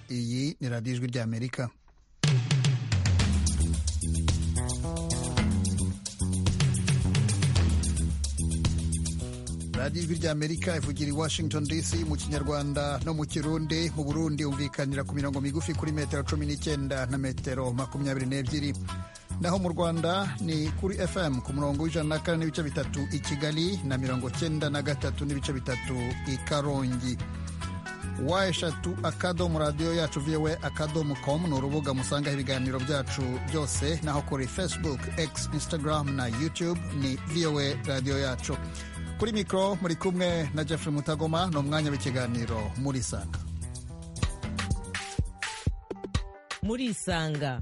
muri radiyo ijwi ry'amerika radiyo ijwi ry'amerika ivugira i washington dc mu kinyarwanda no mu kirundi mu burundi humvikanira ku mirongo migufi kuri metero cumi n'icyenda na metero makumyabiri n'ebyiri naho mu rwanda ni kuri fm ku murongo w'ijana na kane n'ibice bitatu i kigali na mirongo cyenda na gatatu n'ibice bitatu i karongi wa eshatu akadomo radiyo yacu viwe akadomo komu ni urubuga musangaho ibiganiro byacu byose naho kuri facebook x instagram na youtube ni viwe radiyo yacu kuri mikoro muri kumwe na jeffrey mutagoma ni umwanya w'ikiganiro muri sanga murisanga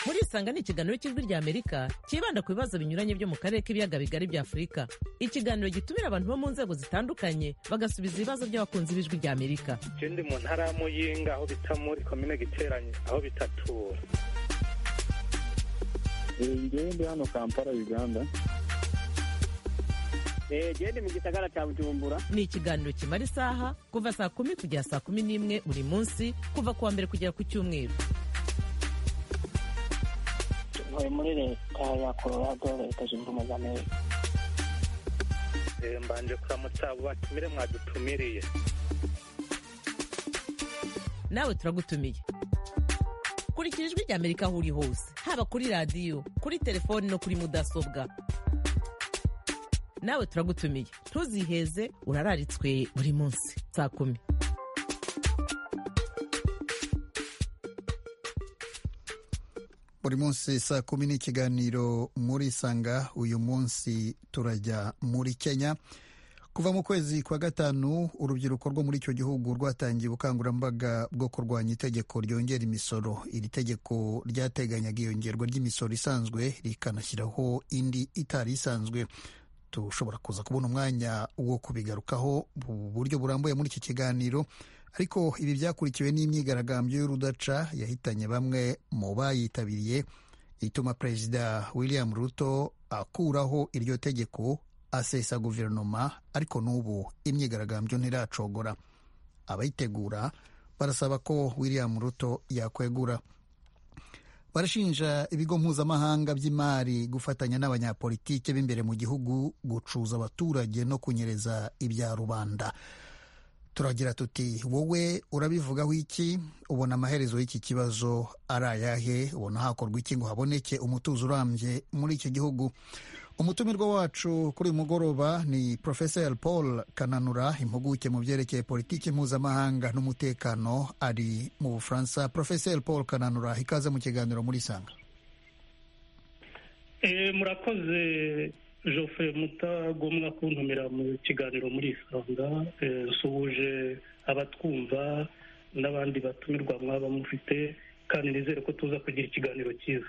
murisanga ni ikiganiro cy'ijwi ry'amerika cyibanda ku bibazo binyuranye byo mu karere k'ibiyaga bigari bya afurika ikiganiro gitumira abantu bo mu nzego zitandukanye bagasubiza ibibazo by'abakunzi b'ijwi ry'amerika icyo ndi mu ntara ya muyinga aho bita muri komine giteranye aho bita tura ngewe ndi hano kampala uganda gende mu gisagara cya bujumbura ni ikiganiro kimara isaha kuva saa kumi kugera saa kumi n'imwe buri munsi kuva ku wa mbere kugera ku cyumweru ntuye muri leta ya colorado leta zunze ubumwe za amerika mbanje kuramutsa abo batumire mwadutumiriye nawe turagutumiye kurikira ijwi rya amerika aho uri hose haba kuri radiyo kuri telefoni no kuri mudasobwa nawe turagutumiye ntuziheze urararitswe buri munsi saa kumi buri munsi saa kumi n'ikiganiro muri sanga uyu munsi turajya muri kenya kuva mu kwezi kwa gatanu urubyiruko rwo muri icyo gihugu rwatangiye ubukangurambaga bwo kurwanya itegeko ryongera imisoro iri tegeko ryateganyaga iyongerwa ry'imisoro isanzwe rikanashyiraho indi itari isanzwe dushobora kuza kubona umwanya wo kubigarukaho mu buryo burambuye muri iki kiganiro ariko ibi byakurikiwe n'imyigaragambyo y'urudaca yahitanye bamwe mu bayitabiriye ituma perezida william ruto akuraho iryo tegeko asesa guverinoma ariko n'ubu imyigaragambyo ntiracogora abayitegura barasaba ko william ruto yakwegura barashinja ibigo mpuzamahanga by'imari gufatanya n'abanyapolitike b'imbere mu gihugu gucuza abaturage no kunyereza ibya rubanda turagira tuti wowe urabivugaho iki ubona amaherezo y'iki kibazo ari ayahe ubona hakorwa iki ngo haboneke umutuzo urambye muri iki gihugu umutumirwa wacu kuri uyu mugoroba ni porofeseri paul kananura impuguke mu byerekeye politiki mpuzamahanga n'umutekano ari mu bufaransa porofeseri paul kananura ikaze mu kiganiro muri sanga murakoze Geoffrey mutagomwa kuntumira mu kiganiro muri isanga nsuhuje abatwumva n'abandi batumirwa mwaba mufite kandi nizere ko tuza kugira ikiganiro cyiza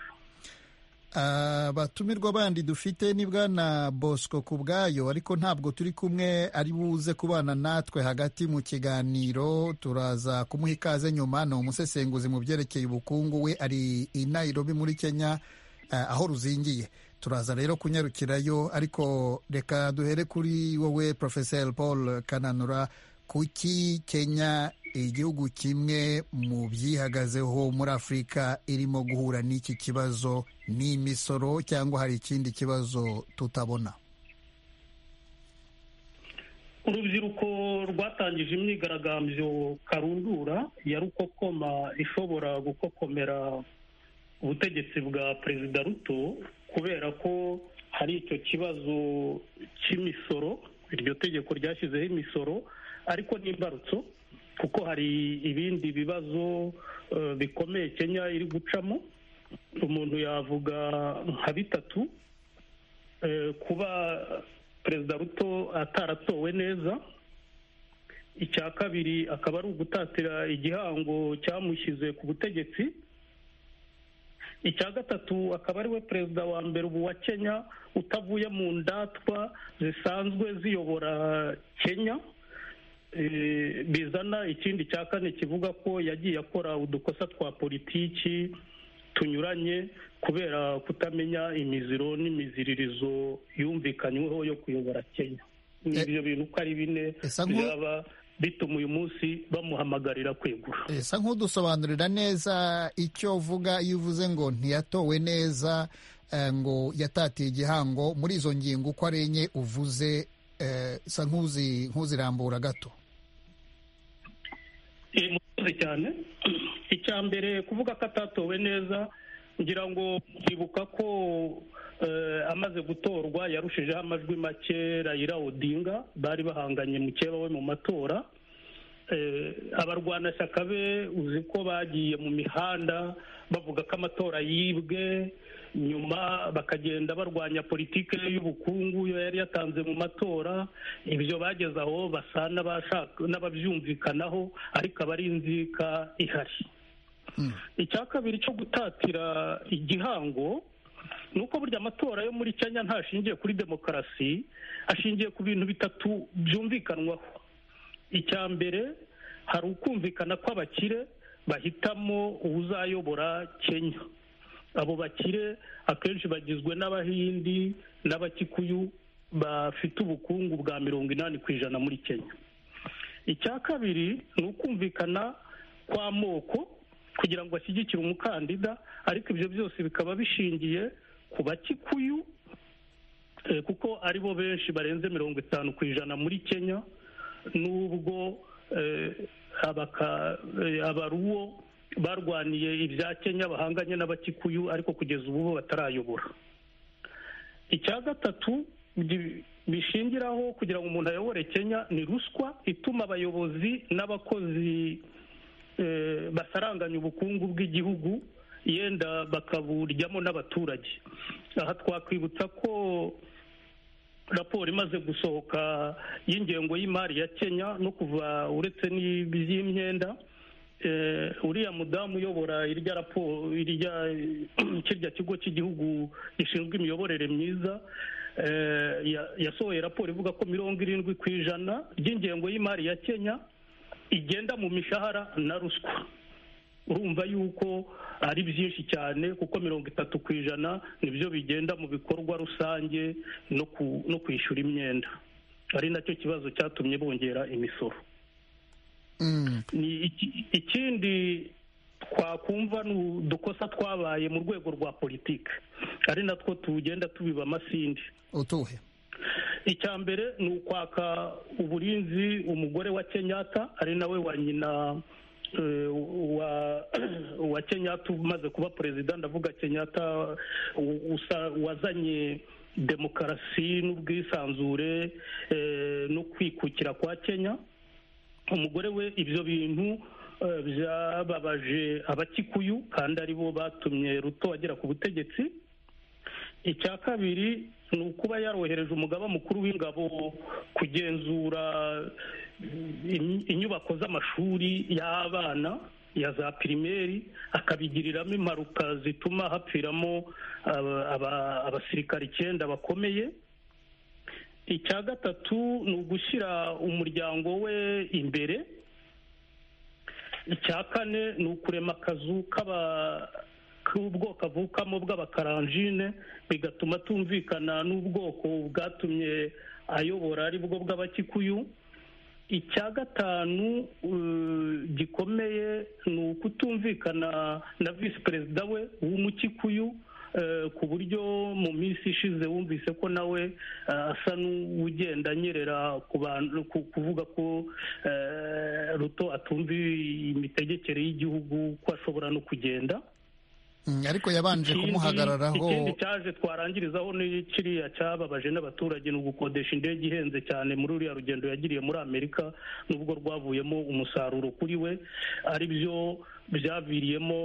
abatumirwa bandi dufite ni bwana bosco ku bwayo ariko ntabwo turi kumwe ari buze kubana natwe hagati mu kiganiro turaza kumuha ikaze nyuma ni umusesenguzi mu byerekeye ubukungu we ari i Nairobi muri kenya aho ruzingiye turaza rero kunyarukirayo ariko reka duhere kuri wowe porofeseri paul kananura kuki kenya igihugu kimwe mu byihagazeho muri afurika irimo guhura n'iki kibazo ni imisoro cyangwa hari ikindi kibazo tutabona urubyiruko rwatangije imyigaragambyo karundura ya rukokoma ishobora gukokomera ubutegetsi bwa perezida ruto kubera ko hari icyo kibazo cy'imisoro iryo tegeko ryashyizeho imisoro ariko n'imbarutso kuko hari ibindi bibazo bikomeye kenya iri gucamo umuntu yavuga nka bitatu kuba perezida ruto ataratowe neza icya kabiri akaba ari ugutatira igihango cyamushyize ku butegetsi icya gatatu akaba ari we perezida wa mbere ubu wa kenya utavuye mu ndatwa zisanzwe ziyobora kenya bizana ikindi cya kane kivuga ko yagiye akora udukosa twa politiki tunyuranye kubera kutamenya imiziro n'imiziririzo yumvikanyweho yo kuyobora kenya ibyo bintu uko ari bine byaba bituma uyu munsi bamuhamagarira kwegura esa nk'udusobanurira neza icyo uvuga iyo uvuze ngo ntiyatowe neza eh, ngo yatatiye igihango muri izo ngingo uko ari enye uvuze eh, sa nk'uzi- nk'uzirambura gato Eh, murakoze cyane icya mbere kuvuga ko atatowe neza ngira ngo mwibuka ko eh, amaze gutorwa yarushijeho amajwi make rayira odinga bari bahanganye mukeba we mu matora Eh, abarwanashyaka be uzi ko bagiye mu mihanda bavuga ko amatora yibwe nyuma bakagenda barwanya politike y'ubukungu yo yari yatanze mu matora ibyo bageze aho basa n'abashaka n'ababyumvikanaho ariko aba ari inzika ihari icya kabiri cyo gutatira igihango ni uko burya amatora yo muri kenya ntashingiye kuri demokarasi ashingiye ku bintu bitatu byumvikanwaho icya mbere hari ukumvikana kw'abakire bahitamo uwuzayobora kenya abo bakire akenshi bagizwe n'abahindi n'abakikuyu bafite ubukungu bwa mirongo inani ku ijana muri kenya icya kabiri ni ukumvikana kw'amoko kugira ngo ashyigikire umukandida ariko ibyo byose bikaba bishingiye ku bakikuyu eh, kuko ari bo benshi barenze mirongo itanu ku ijana muri kenya n'ubwo eh, abaka- eh, abaruwo barwaniye ibya kenya bahanganye n'abakikuyu ariko kugeza ubu bo batarayobora icya gatatu gi- bishingiraho kugira ngo umuntu ayobore kenya ni ruswa ituma abayobozi n'abakozi eh, basaranganya ubukungu bw'igihugu yenda bakaburyamo n'abaturage aha twakwibutsa ko raporo imaze gusohoka y'ingengo y'imari ya kenya no kuva uretse n'iby'imyenda eh, uriya mudamu uyobora irya raporo irya kirya kigo cy'igihugu gishinzwe imiyoborere myiza eh, ya- yasohoye raporo ivuga ko mirongo irindwi ku ijana ry'ingengo y'imari ya kenya igenda mu mishahara na ruswa urumva yuko ari byinshi cyane kuko mirongo itatu ku ijana nibyo bigenda mu bikorwa rusange no ku- no kwishyura imyenda ari nacyo kibazo cyatumye bongera imisoro Mm. ni iki- ikindi twakumva ni udukosa twabaye mu rwego rwa politiki ari natwo tugenda tubiba amasinde utuhe icya mbere ni ukwaka uburinzi umugore wa kenyatta ari nawe wa nyina eh, wa wa kenyatta umaze kuba perezida ndavuga kenyatta u- usa- wazanye demokarasi n'ubwisanzure eh, no kwikukira kwa kenya umugore we ibyo bintu eh, byababaje abakikuyu kandi aribo batumye ruto agera ku butegetsi icya kabiri ni ukuba yarohereje umugaba mukuru w'ingabo kugenzura mm, inyubako z'amashuri y'abana ya za pirimeri akabigiriramo impanuka zituma hapfiramo aba- aba- abasirikare icyenda bakomeye icya gatatu ni ugushyira umuryango we imbere icya kane ni ukurema akazu k'aba k'ubwo kavukamo bw'abakaranjine bigatuma atumvikana n'ubwoko bwatumye ayobora ari bwo bw'abakikuyu icya gatanu eh, gikomeye ni ukutumvikana na visi perezida we w'umukikuyu eh, ku buryo mu minsi ishize wumvise ko nawe eh, asa n'ugenda anyerera ku bantu ku- kuvuga ko eh, ruto atumva imitegekere y'igihugu ko ashobora no kugenda Mm, ariko yabanje Ikindi- kumuhagararaho ikindi cyaje twarangirizaho ni kiriya cyababaje n'abaturage ni ugukodesha indege ihenze cyane muri uriya rugendo yagiriye muri amerika n'ubwo rwavuyemo umusaruro kuri we ari byo byaviriyemo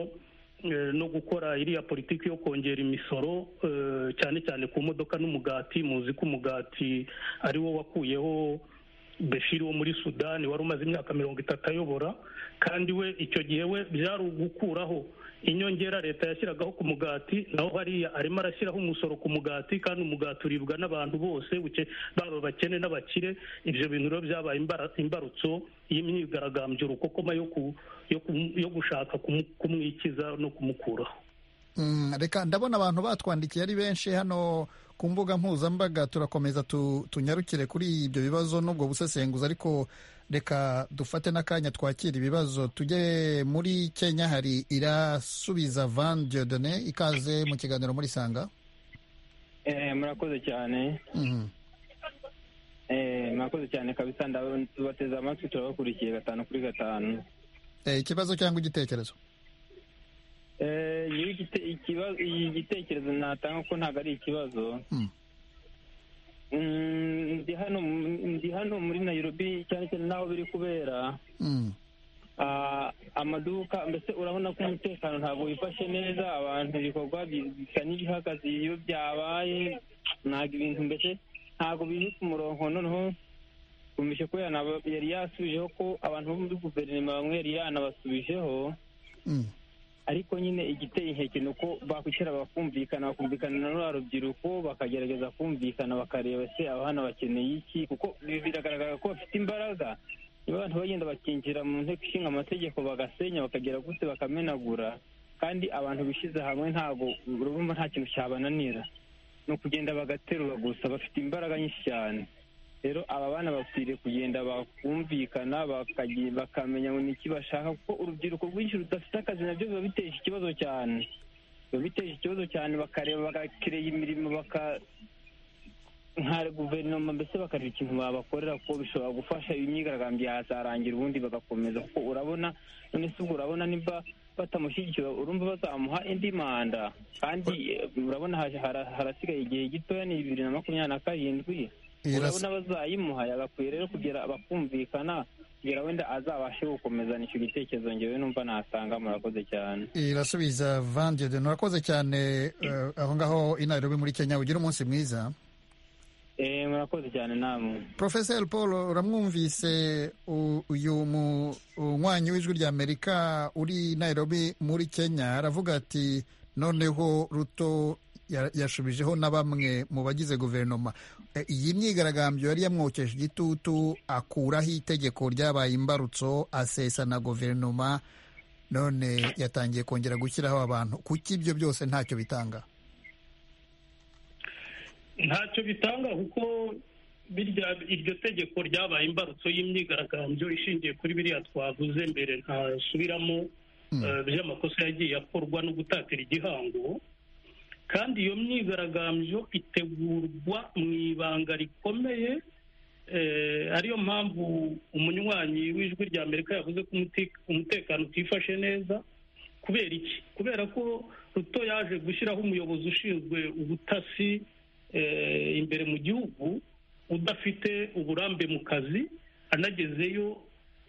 eh, no gukora iriya politiki yo kongera imisoro eh, cyane cyane ku modoka n'umugati muzi ko umugati ari wo wakuyeho Bashir wo muri sudani wari umaze imyaka mirongo itatu ayobora kandi we icyo gihe we byari ugukuraho inyongera leta yashyiragaho ku mugati naho hariya arimo arashyiraho umusoro ku mugati kandi umugati uribwa n'abantu bose buke- baba abakene n'abakire ibyo bintu rero byabaye imbara- imbarutso y'imyigaragambyo urukokoma yo ku- yo ku- yo gushaka kumu- kumwikiza no kumukuraho Mm, reka ndabona abantu batwandikiye ari benshi hano ku mbuga mpuzambaga turakomeza tunyarukire kuri ibyo bibazo n'ubwo busesenguzi ariko reka dufate n'akanya twakira ibibazo tujye muri kenya hari irasubiza van diodone ikaze mu kiganiro muri sanga murakoze cyane Mhm. Eh, murakoze cyane kabisa ndabateze amatwi turabakurikiye gatanu kuri gatanu Eh, ikibazo cyangwa igitekerezo Eh, njyewe igite- ikibazo- iyi gitekerezo natanga ko ntabwo ari ikibazo Mm. Mm, ndi hano mu- ndi hano muri nairobi cyane cyane n'aho biri kubera Mm. Ah, amaduka mbese urabona ko umutekano ntabwo wifashe neza abantu ibikorwa bi- bisa n'ibihagaze iyo byabaye ntabwo ibintu mbese ntabwo biri ku murongo noneho twumvise ko yanaba- yari yasubijeho ko abantu bo muri guverinoma bamwe yari yanabasubijeho Mm. ariko nyine igiteye inkeke ni uko bakwicara bakumvikana bakumvikana na ruriya rubyiruko bakagerageza kumvikana bakareba se abana bakeneye iki kuko bi- biragaragara ko bafite imbaraga niba abantu bagenda bakinjira mu nteko ishinga amategeko bagasenya bakagera gute bakamenagura kandi abantu bishyize hamwe ntabwo urumva nta kintu cyabananira ni ukugenda bagaterura gusa bafite imbaraga nyinshi cyane rero aba bana bakwiriye kugenda bakumvikana bakagi- bakamenya ngo ni iki bashaka kuko urubyiruko rwinshi rudafite akazi nabyo biba biteje ikibazo cyane biba biteje ikibazo cyane bakareba bagakireba imirimo baka nka guverinoma mbese bakareba ikintu babakorera kuko bishobora gufasha imyigaragambyo yazarangira ubundi bagakomeza kuko urabona none se ubwo urabona nimba batamushyigikira urumva bazamuha indi manda kandi eh, urabona hara- hara- harasigaye igihe gitoya ni bibiri na makumyabiri na karindwi Iras- urabona bazayimuha yagakwiye rero kugira bakumvikana kugira wenda azabashe gukomezana icyo gitekerezo ngewe numva natanga murakoze cyane irasubiza van diodone urakoze cyane eh, aho ngaho i nairobi muri kenya ugira umunsi mwiza eh murakoze cyane namwe Professor paul uramwumvise u- uyu mu- umunywanyi w'ijwi ry'amerika uri i nairobi muri kenya aravuga ati noneho ruto ya- yashubijeho na bamwe mu bagize guverinoma Eh, iyi myigaragambyo yari yamwokeje igitutu akuraho itegeko ryabaye imbarutso asesa na guverinoma none yatangiye kongera gushyiraho abantu kuki ibyo byose ntacyo bitanga ntacyo bitanga kuko birya iryo tegeko ryabaye imbarutso y'imyigaragambyo ishingiye kuri biriya twavuze mbere ntasubiramo Mm. eh, by'amakosa yagiye akorwa no gutatira igihango kandi iyo myigaragambyo itegurwa mu ibanga rikomeye eh, ariyo mpamvu umunywanyi w'ijwi rya amerika yavuze ko umuti- umutekano utifashe neza kubera iki kubera ko ruto yaje gushyiraho umuyobozi ushinzwe ubutasi eh, imbere mu gihugu udafite uburambe mu kazi anagezeyo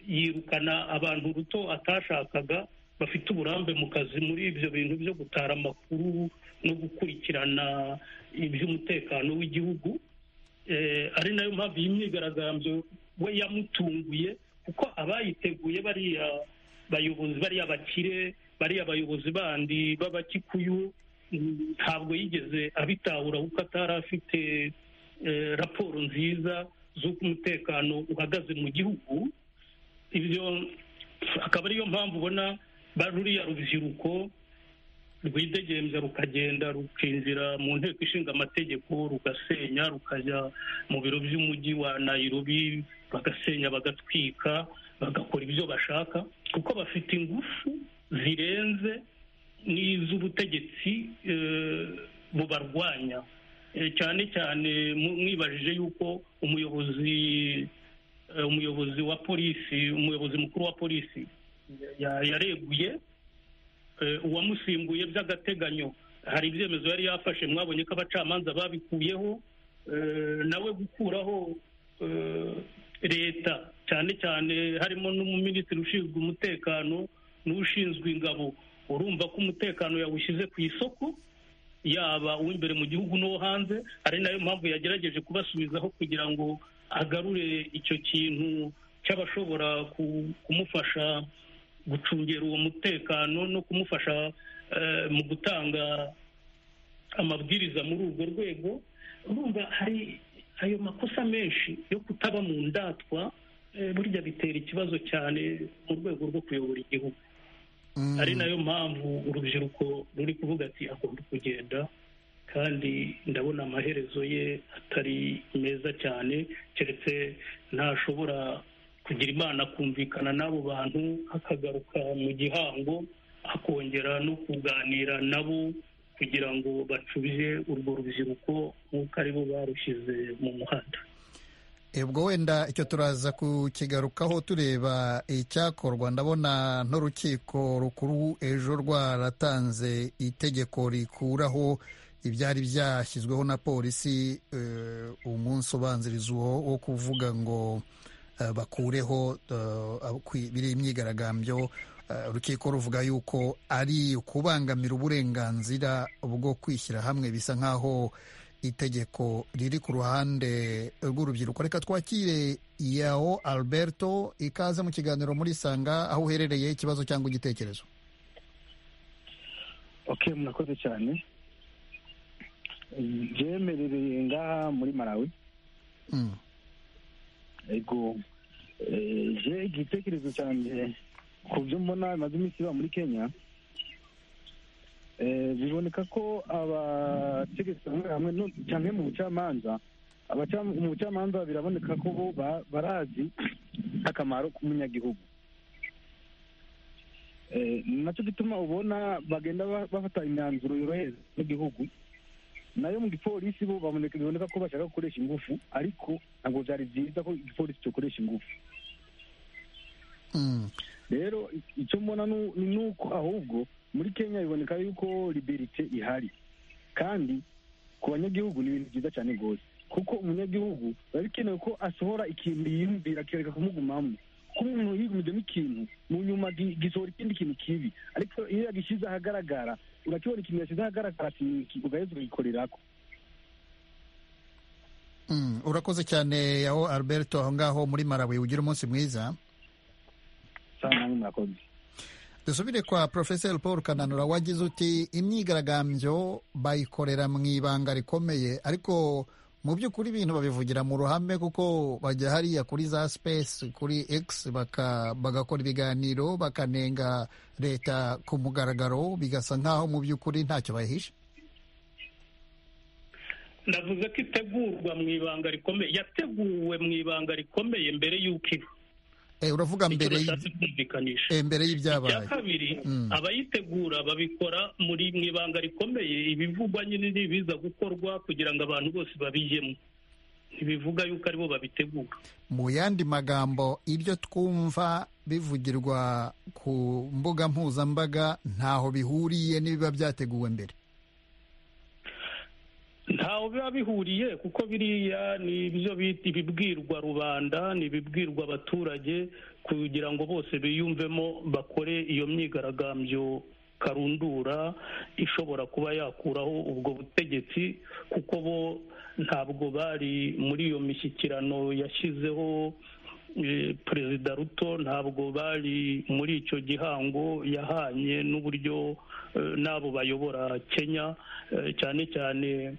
yirukana abantu ruto atashakaga bafite uburambe mu kazi muri ibyo bintu byo gutara amakuru no gukurikirana iby'umutekano w'igihugu Eh, ari nayo mpamvu iyi myigaragambyo we yamutunguye kuko abayiteguye bariya bayobozi bariya bakire bariya bayobozi bandi b'abakikuyu mm, ntabwo yigeze abitahura kuko atari afite eh, raporo nziza z'uko umutekano uhagaze mu gihugu ibyo akaba ariyo mpamvu ubona ba ruriya rubyiruko rwidegembya rukagenda rukinjira mu nteko ishinga amategeko rugasenya rukajya mu biro by'umujyi wa nairobi bagasenya bagatwika bagakora ibyo bashaka kuko bafite ingufu zirenze n'iz'ubutegetsi eh, bubarwanya Eh, cyane cyane mu- mwibajije yuko umuyobozi eh, umuyobozi wa polisi umuyobozi mukuru wa polisi ya- yareguye eh, uwamusimbuye by'agateganyo hari ibyemezo yari yafashe mwabonye ko abacamanza babikuyeho eh, nawe gukuraho eh, leta cyane cyane harimo n'umuminisitiri ushinzwe umutekano n'ushinzwe ingabo urumva ko umutekano yawushyize ku isoko yaba uw'imbere mu gihugu n'uwo hanze ari nayo mpamvu yagerageje kubasubizaho kugira ngo agarure icyo kintu cy'abashobora ku- kumufasha gucungera uwo mutekano no kumufasha eh, mu gutanga amabwiriza muri urwo rwego urumva hari ayo makosa menshi yo kutaba mu ndatwa eh, burya bitera ikibazo cyane mu rwego rwo kuyobora igihugu Mm. ari nayo mpamvu urubyiruko ruri kuvuga ati agomba kugenda kandi ndabona amaherezo ye atari meza cyane keretse ntashobora kugira imana kumvikana n'abo bantu akagaruka mu gihango akongera no kuganira nabo kugira ngo bacubize urwo rubyiruko nk'uko aribo barushyize mu muhanda ubwo wenda icyo turaza kukigarukaho tureba icyakorwa ndabona n'urukiko rukuru ejo rwaratanze itegeko rikuraho ibyari byashyizweho na polisi umunsi ubanziriza uwo wo kuvuga ngo bakureho biri imyigaragambyo urukiko ruvuga yuko ari ukubangamira uburenganzira bwo kwishyira hamwe bisa nk'aho itegeko riri ku ruhande rw'urubyiruko reka twakire yaho alberto ikaze mu kiganiro muri sanga aho uherereye ikibazo cyangwa igitekerezo ok murakoze cyane byemerereye ngaha muri marawi ego je igitekerezo cyanjye ku byo mbona bimaze iminsi biba muri kenya biboneka ko abategetsi bamwe hamwe cyane mu bucamanza mu bucamanza biraboneka ko bo barazi akamaro k'umunyagihugu nacyo gituma ubona bagenda bafata imyanzuro yorohereza n'igihugu nayo mu gipolisi bo biboneka ko bashaka gukoresha ingufu ariko ntabwo byari byiza ko igipolisi cyokoresha ingufu rero icyo mbona ni uko ahubwo muri kenya biboneka yuko liberite ihari kandi ku banyagihugu ni ibintu byiza cyane rwose kuko umunyagihugu biba bikenewe ko asohora ikintu yiyumvira akireka kumugumamo kuko umuntu yigumijemo ikintu mu nyuma gisohora ikindi kintu kibi ariko iyo yagishyize ahagaragara urakibona ikintu yashyize ahagaragara ugaheza ukagikorerako urakoze cyane yaho alberto aho ngaho muri marawi ugira umunsi mwiza cyane murakoze dusubire kwa porofeseri paul kananura wagize uti imyigaragambyo bayikorera mu ibanga rikomeye ariko mu by'ukuri ibintu babivugira mu ruhame kuko bajya hariya kuri za sipesi kuri egisi bagakora ibiganiro bakanenga leta ku mugaragaro bigasa nk'aho mu by'ukuri ntacyo bahishe ndavuze ko itegurwa mu ibanga rikomeye yateguwe mu ibanga rikomeye mbere y'uko iba uravuga mbere mbere y'ibyabaye kabiri abayitegura babikora muri mu ibanga rikomeye ibivugwa nyine n'ibiza gukorwa kugira ngo abantu bose babijyemo ntibivuga yuko aribo babitegura mu yandi magambo ibyo twumva bivugirwa ku mbuga mpuzambaga ntaho bihuriye n'ibiba byateguwe mbere ntaho biba bihuriye kuko biriya ni ibyo bita ibibwirwa rubanda ni ibibwirwa abaturage kugira ngo bose biyumvemo bakore iyo myigaragambyo karundura ishobora kuba yakuraho ubwo butegetsi kuko bo ntabwo bari muri iyo mishyikirano yashyizeho perezida ruto ntabwo bari muri icyo gihango yahanye n'uburyo n'abo bayobora kenya cyane cyane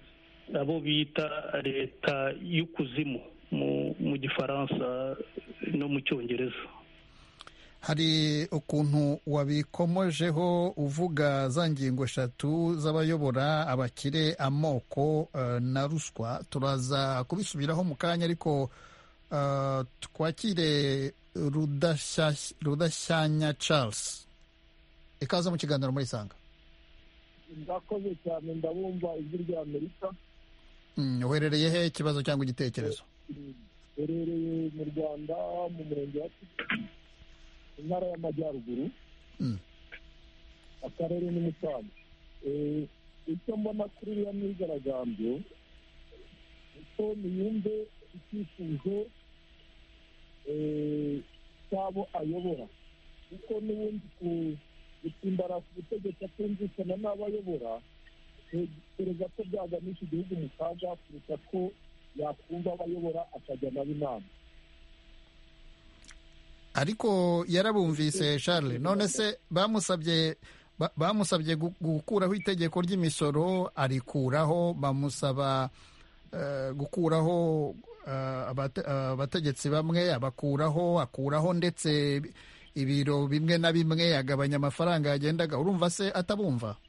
abo bita leta y'ukuzimu mu gifaransa no mu cyongereza hari ukuntu wabikomojeho uvuga za ngingo eshatu z'abayobora abakire amoko na ruswa turaza kubisubiraho mu kanya ariko twakire rudashyanya charles ikaze mu kiganiro muri sanga ndakoze cyane ndabumva ijwi rya amerika uherereye he ikibazo cyangwa igitekerezo uherereye mu rwanda mu murenge wa intara y'amajyaruguru akarere ni musanze icyo mbona kuri iriya myigaragambyo uko niyumve icyifuzo cy'abo ayobora kuko n'ubundi ku gusimbara ku butegetsi atumvikana n'abayobora perezida ko byaganisha igihugu mu kaga kuruta ko yakumva abayobora akajya nabo inama ariko yarabumvise charles none se bamusabye bamusabye gukuraho itegeko ry'imisoro arikuraho bamusaba gukuraho abategetsi bamwe abakuraho akuraho ndetse ibiro bimwe na bimwe yagabanya amafaranga yagendaga urumva se atabumva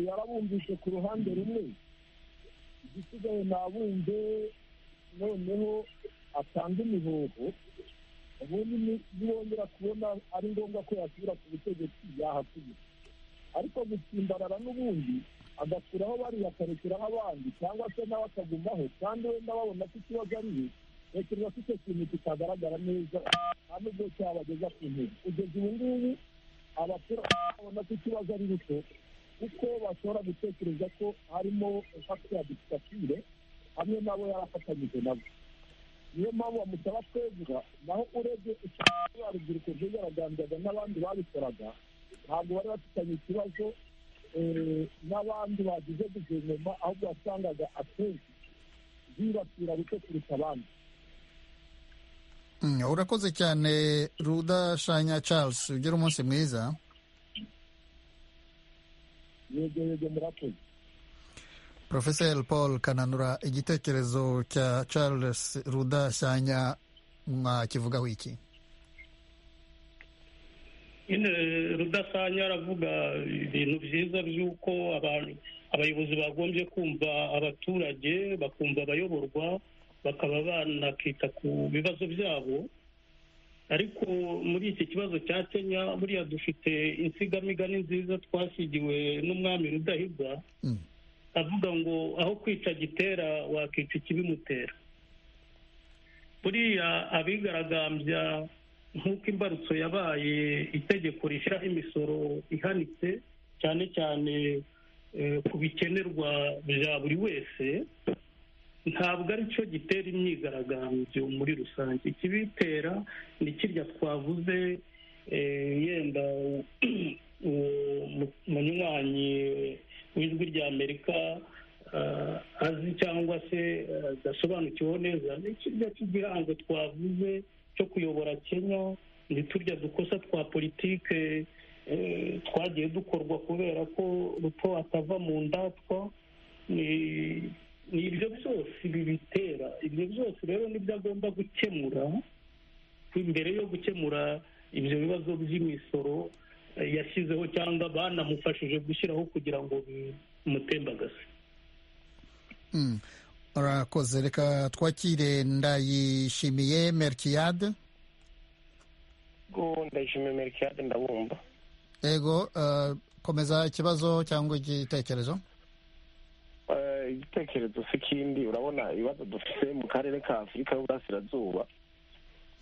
yarabumvise ku ruhande rumwe igisigaye nabumve noneho atanga imihoho ubundi niyongera kubona ari ngombwa ko yasubira ku butegetsi yahasubira ariko gutsimbarara n'ubundi agasuraho bariya akarekeraho abandi cyangwa se nawe akagumaho kandi wenda babona ko ikibazo ari we tekereza ko icyo kintu kitagaragara neza nta n'ubwo cyabageza ku ntego kugeza ubu ngubu abaturage babona ko ikibazo ari ruto kuko bashobora gutekereza ko harimo impaka ya disitatire hamwe nabo yarafatanyije nabo niyo mpamvu bamusaba twegura naho urebye ikibazo urubyiruko rwigaragambyaga n'abandi babikoraga ntabwo bari bafitanye ikibazo n'abandi bagize guverinoma ahubwo wasangaga akenshi bibasira buke kurusha abandi urakoze cyane rudashanya charles ugire umunsi mwiza yego yego murakoze porofeseri paul kananura igitekerezo cya charles rudashyanya mwakivugaho iki nyine rudasanya aravuga ibintu byiza by'uko abantu abayobozi bagombye kumva abaturage bakumva abayoborwa bakaba banakita ku bibazo byabo ariko muri iki kibazo cya kenya buriya dufite insigamigani nziza twasigiwe n'umwami rudahigwa avuga ngo aho kwica gitera wakica ikibimutera buriya abigaragambya nk'uko imbarutso yabaye itegeko rishyiraho imisoro ihanitse cyane cyane ku bikenerwa bya buri wese ntabwo ari cyo gitera imyigaragambyo muri rusange ikibitera ni kirya twavuze yenda uwo munywanyi w'ijwi rya amerika azi cyangwa se adasobanukiwe neza ni kirya cy'igihango twavuze cyo kuyobora kenya ni turya dukosa twa politike twagiye dukorwa kubera ko ruto atava mu ndatwa ni ni ibyo byose bibitera ibyo byose rero nibyo agomba gukemura imbere yo gukemura ibyo bibazo by'imisoro yashyizeho cyangwa banamufashije gushyiraho kugira ngo bimutembagaze urakoze reka twakire ndayishimiye merikiyade ndayishimiye merikiyade ndabumva yego komeza ikibazo cyangwa igitekerezo igitekerezo si kindi urabona ibibazo dufite mu karere ka afurika y'uburasirazuba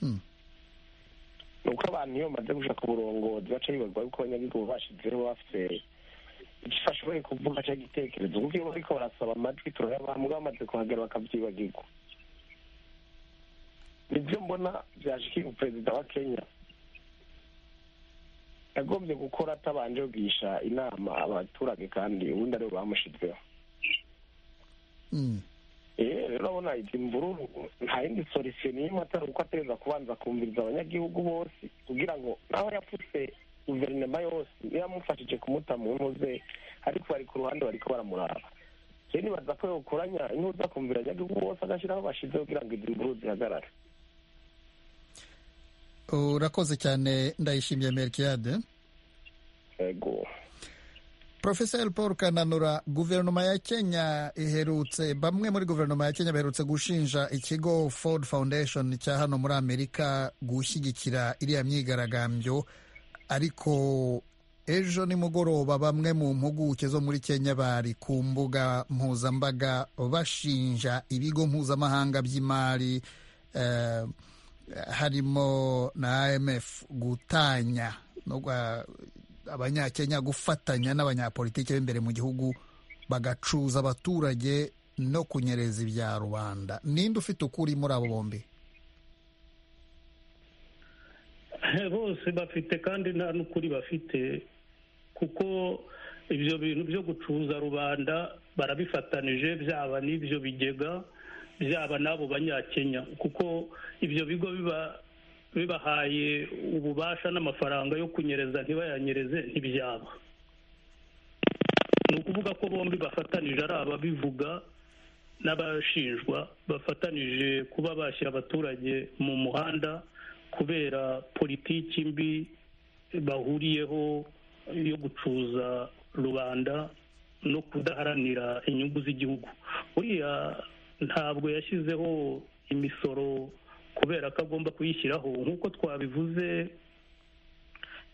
ni uko abantu iyo bamaze gushaka uburongozi baca bibazwa yuko abanyagihugu bashyizeho bafite igifasha bari kuvuga cyangwa igitekerezo kuko iyo bariko barasaba amajwi turayabambwa bamaze kuhagera bakabyibagirwa nibyo mbona byashikiye perezida wa kenya yagombye gukora atabanje kugisha inama abaturage kandi ubundi aribo bamushyizweho rero urabona izi mvururu nta yindi solisiyo n'imwe atari uko ategereza kubanza kumviriza abanyagihugu bose kugira ngo naho yapfutse guverinoma yose yamufashije kumuta mu ntuze ariko bari ku ruhande bari baramuraba rero nibaza ko yokoranya intuza akumvira abanyagihugu bose agashyiraho bashyizeho kugira ngo izi mvururu zihagarare urakoze cyane ndayishimiye merikiyade yego Profeseri paul kananura guverinoma ya kenya iherutse bamwe muri guverinoma ya kenya baherutse gushinja ikigo ford foundation cya hano muri amerika gushyigikira iriya myigaragambyo ariko ejo nimugoroba bamwe mu mpuguke zo muri kenya bari ku mbuga mpuzambaga bashinja ibigo mpuzamahanga by'imari eh, harimo na imf gutanya no abanyakenya gufatanya n'abanyapolitiki b'imbere mu gihugu bagacuza abaturage no kunyereza ibya rubanda ninde ufite ukuri muri abo bombi bose bafite kandi nta n'ukuri bafite kuko ibyo bintu byo gucuza rubanda barabifatanije byaba n'ibyo bigega byaba n'abo banyakenya kuko ibyo bigo biba bibahaye ububasha n'amafaranga yo kunyereza ntibayanyereze ntibyaba ni ukuvuga ko bombi bafatanije ari ababivuga n'abashinjwa bafatanije kuba bashyira abaturage mu muhanda kubera politiki mbi bahuriyeho yo gucuza rubanda no kudaharanira inyungu z'igihugu buriya ntabwo yashyizeho imisoro kubera ko agomba kuyishyiraho nk'uko twabivuze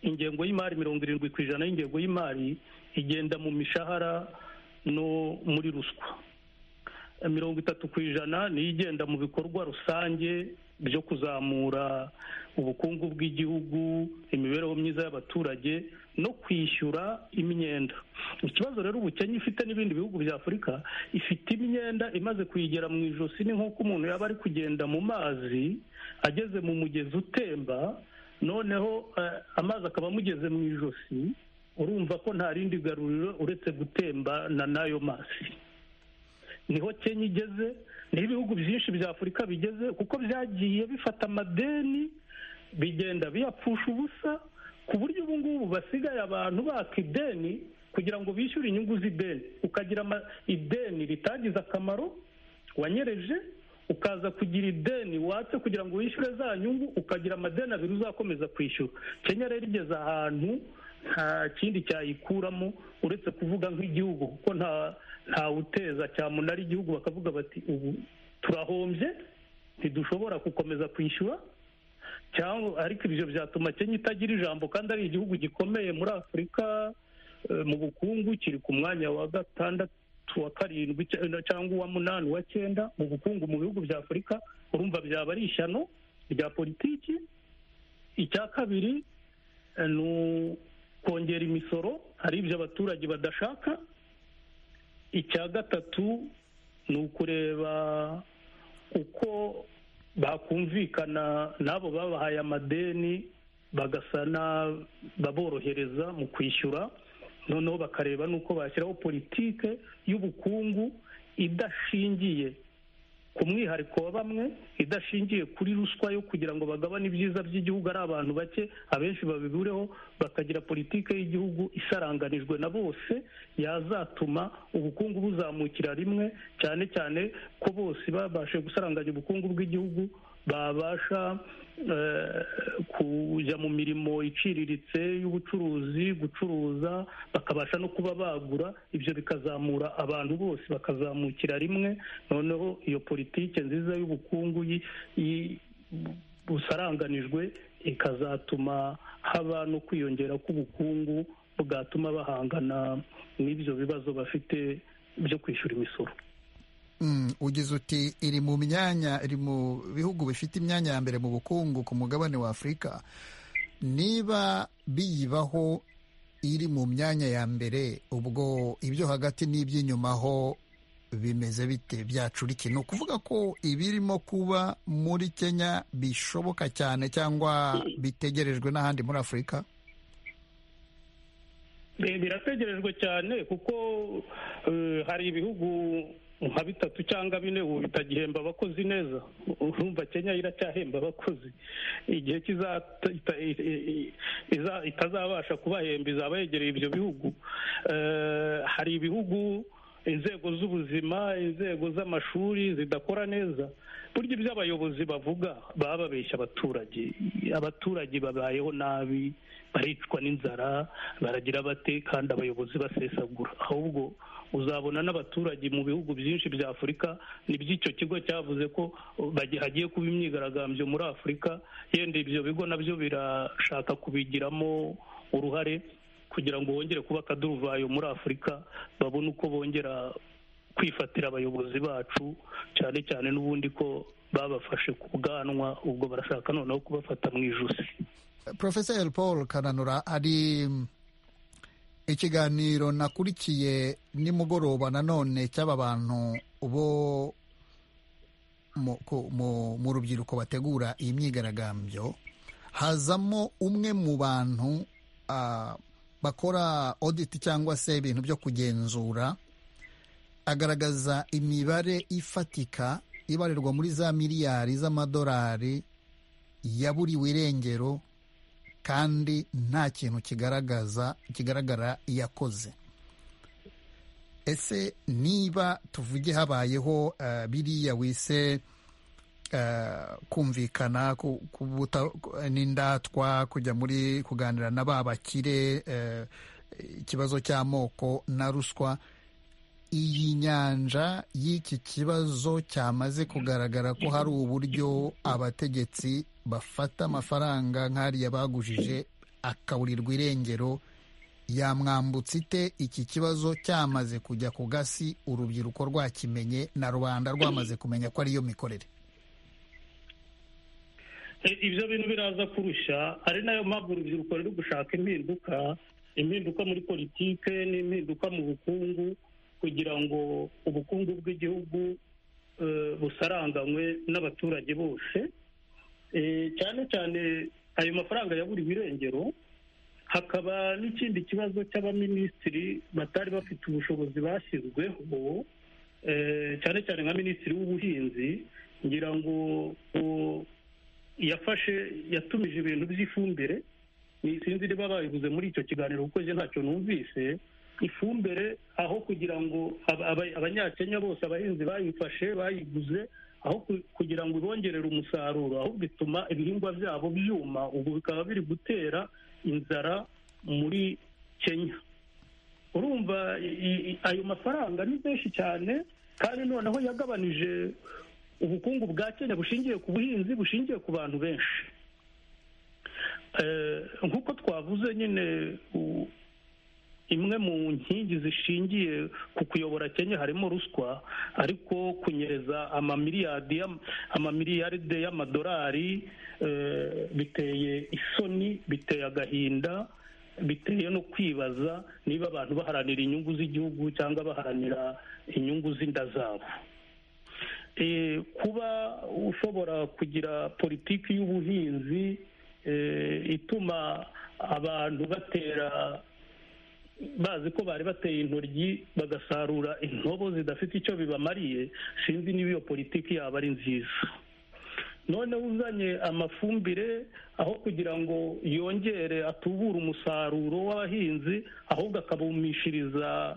ingengo y'imari mirongo irindwi ku ijana y'ingengo y'imari igenda mu mishahara no muri ruswa mirongo itatu ku ijana niyo igenda mu bikorwa rusange byo kuzamura ubukungu bw'igihugu imibereho myiza y'abaturage no kwishyura imyenda ikibazo rero ubukenya ifite n'ibindi bihugu bya afurika ifite imyenda imaze kuyigera mu ijosi ni nk'uko umuntu yaba ari kugenda mu mazi ageze mu mugezi utemba noneho eh, amazi akaba amugeze mu ijosi urumva ko nta rindi garuriro uretse gutembana n'ayo mazi niho kenya igeze niho ibihugu byinshi bya afurika bigeze kuko byagiye bifata amadeni bigenda biyapfusha ubusa ku buryo ubu ngubu basigaye abantu baka ideni kugira ngo bishyure inyungu z'ideni ukagira ama- ideni ritagize akamaro wanyereje ukaza kugira ideni watse kugira ngo wishyure za nyungu ukagira amadeni abiri uzakomeza kwishyura kenya rero igeze ahantu nta kindi cyayikuramo uretse kuvuga nk'igihugu kuko nta ntawuteza cyamunara igihugu bakavuga bati ubu turahombye ntidushobora gukomeza kwishyura cyangwa ariko ibyo byatuma kenya itagira ijambo kandi ari igihugu gikomeye muri afurika eh, mu bukungu kiri ku mwanya wa gatandatu wa karindwi cya- cyangwa uwa munani uwa cyenda mu bukungu mu bihugu bya afurika urumva byaba ari ishyano rya politiki icya kabiri eh, ni ukongera imisoro hari ibyo abaturage badashaka icya gatatu ni ukureba uko bakumvikana n'abo babahaye amadeni bagasa n'ababorohereza mu kwishyura noneho bakareba n'uko bashyiraho politike y'ubukungu idashingiye ku mwihariko wa bamwe idashingiye kuri ruswa yo kugira ngo bagabane ibyiza by'igihugu ari abantu bake abenshi babibureho bakagira politike y'igihugu isaranganijwe na bose yazatuma ubukungu buzamukira rimwe cyane cyane ko bose babashe gusaranganya ubukungu bw'igihugu babasha eh, kujya mu mirimo iciriritse y'ubucuruzi gucuruza bakabasha no kuba bagura ibyo bikazamura abantu bose bakazamukira rimwe noneho iyo politike nziza y'ubukungu yi- yi- busaranganijwe ikazatuma haba no kwiyongera k'ubukungu bwatuma bahangana n'ibyo bibazo bafite byo kwishyura imisoro Mm, ugize uti iri mu myanya iri mu bihugu bifite imyanya ya mbere mu bukungu ku mugabane wa afurika niba biyibaho iri mu myanya ya mbere ubwo ibyo hagati n'iby'inyuma ho bimeze bite byacurike ni ukuvuga ko ibirimo kuba muri kenya bishoboka cyane cyangwa bitegerejwe n'ahandi muri afurika Eh, birategerejwe cyane kuko eh, hari ibihugu nka bitatu cyangwa bine ubu bitagihemba abakozi neza urumva kenya iracyahemba abakozi igihe kizata- ita- i- i- iza- itazabasha kubahemba izaba yegereye ibyo bihugu Eh, hari ibihugu inzego z'ubuzima inzego z'amashuri zidakora neza burya ibyo abayobozi bavuga baba babeshya abaturage abaturage babayeho nabi baricwa n'inzara baragira bate kandi abayobozi basesagura ahubwo uzabona n'abaturage mu bihugu byinshi bya afurika n'iby'icyo kigo cyavuze ko bagi- hagiye kuba imyigaragambyo muri afurika yenda ibyo bigo nabyo birashaka kubigiramo uruhare kugira ngo bongere kuba akaduruvayo muri afurika babone uko bongera kwifatira abayobozi bacu cyane cyane n'ubundi ko babafashe ku bwanwa ubwo barashaka noneho kubafata mu ijosi Profeseri Paul Kananura hari ikiganiro nakurikiye nimugoroba nanone cy'aba bantu bo mu- ku- mu mu rubyiruko bategura iyi myigaragambyo hazamo umwe mu bantu ah, bakora audit cyangwa se ibintu byo kugenzura agaragaza imibare ifatika ibarirwa muri za miliyari z'amadolari yaburiwe irengero kandi nta kintu kigaragaza kigaragara yakoze ese niba tuvuge habayeho eh, biriya wise eh, kumvikana ku- kubuta- ku- n'indatwa kujya muri kuganira na ba bakire eh, ikibazo cy'amoko na ruswa iyi nyanja y'iki kibazo cyamaze kugaragara ko hari uburyo abategetsi bafata amafaranga nk'ariya bagujije akaburirwa irengero yamwambutse ite iki kibazo cyamaze kujya ku gasi urubyiruko rwakimenye na rubanda rwamaze kumenya ko ariyo mikorere ibyo bintu biraza kurusha ari nayo mpamvu urubyiruko ruri gushaka impinduka impinduka muri politike n'impinduka mu bukungu kugira ngo ubukungu bw'igihugu eh, busaranganywe n'abaturage bose Eh, cyane cyane ayo mafaranga yaburiwe irengero hakaba n'ikindi kibazo cy'abaminisitiri batari bafite ubushobozi bashyizweho eh, cyane cyane nka minisitiri w'ubuhinzi ngira ngo ngo yafashe yatumije ibintu by'ifumbire ni sinzi niba babivuze muri icyo kiganiro kuko njye ntacyo numvise ifumbire aho kugira ngo aba- aba- abanyakenya bose abahinzi bayifashe bayiguze aho ku- kugira ngo ibongerere umusaruro ahubwo ituma ibihingwa byabo byuma ubu bikaba biri gutera inzara muri kenya urumva i- i- ayo mafaranga ni menshi cyane kandi noneho yagabanije ubukungu bwa kenya bushingiye ku buhinzi bushingiye ku bantu benshi Eh, nk'uko twavuze nyine u- imwe mu nkingi zishingiye ku kuyobora kenya harimo ruswa ariko kunyereza amamiliyadi y'am- amamiliyaride y'amadolari eh, biteye isoni biteye agahinda biteye no kwibaza niba abantu baharanira inyungu z'igihugu cyangwa baharanira inyungu z'inda zabo Eh, kuba ushobora kugira politiki y'ubuhinzi eh, ituma abantu batera bazi ko bari bateye intoryi bagasarura intobo zidafite icyo bibamariye sinzi niba iyo politiki yaba ari nziza noneho uzanye amafumbire aho kugira ngo yongere atubure umusaruro w'abahinzi ahubwo akabumishiriza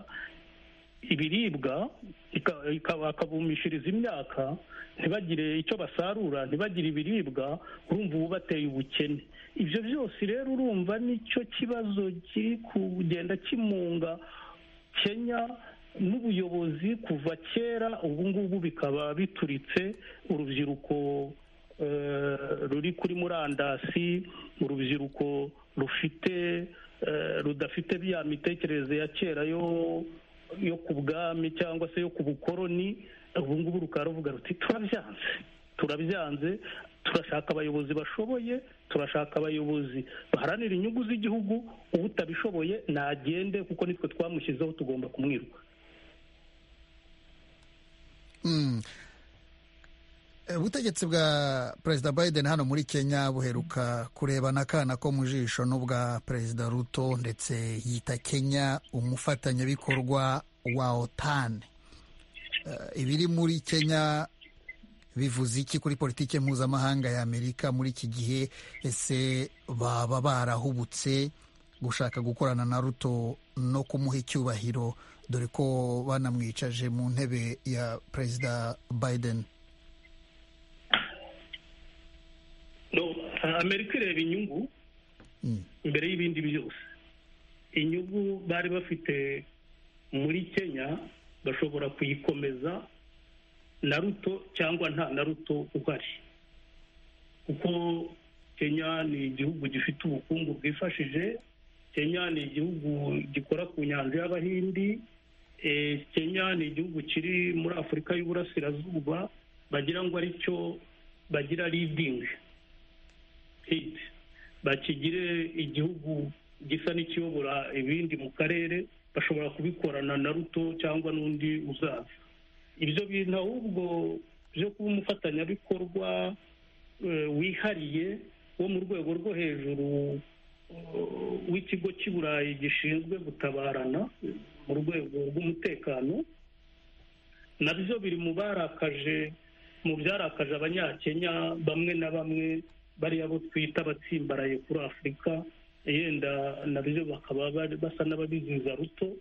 ibiribwa ika- ika- akabumishiriza imyaka ntibagire icyo basarura ntibagire ibiribwa urumva ubu bateye ubukene ibyo byose rero urumva nicyo kibazo kiri kugenda kimunga kenya n'ubuyobozi kuva kera ubu ngubu bikaba bituritse urubyiruko eh, ruri kuri murandasi urubyiruko rufite eh, rudafite ya mitekerereze ya kera yo yo ku bwami cyangwa se yo ku bukoroni ubu ngubu rukaba ruvuga ruti turabyanze turabyanze turashaka abayobozi bashoboye turashaka abayobozi baharanira inyungu z'igihugu utabishoboye nagende kuko nitwe twamushyizeho tugomba kumwiruka Mm. Eh, ubutegetsi bwa perezida biden hano muri kenya buheruka kurebana akana ko mu jisho n'ubwa perezida ruto ndetse yita kenya umufatanyabikorwa wa otan Eh, ibiri muri kenya bivuze iki kuri politiki mpuzamahanga ya amerika muri iki gihe ese baba barahubutse gushaka gukorana na ruto no kumuha icyubahiro dore ko banamwicaje mu ntebe ya perezida biden No, amerika ireba inyungu Mm. imbere y'ibindi byose inyungu bari bafite muri kenya bashobora kuyikomeza na ruto cyangwa nta na ruto uhari kuko kenya ni igihugu gifite ubukungu bwifashije kenya ni igihugu gikora ku nyanja y'abahindi Eh, kenya ni igihugu kiri muri afurika y'uburasirazuba bagira ngo aricyo bagira leading hit bakigire igihugu gisa n'ikiyobora ibindi mu karere bashobora kubikorana na ruto cyangwa n'undi uzaza ibyo bintu ahubwo byo kuba umufatanyabikorwa eh, wihariye wo mu rwego rwo hejuru eh, w'ikigo cy'i burayi gishinzwe gutabarana eh, mu rwego rw'umutekano nabyo biri mu barakaje mu byarakaje abanyakenya bamwe na bamwe bariya bo twita abatsimbaraye kuri afurika yenda nabyo bakaba bari- basa n'ababiziza ruto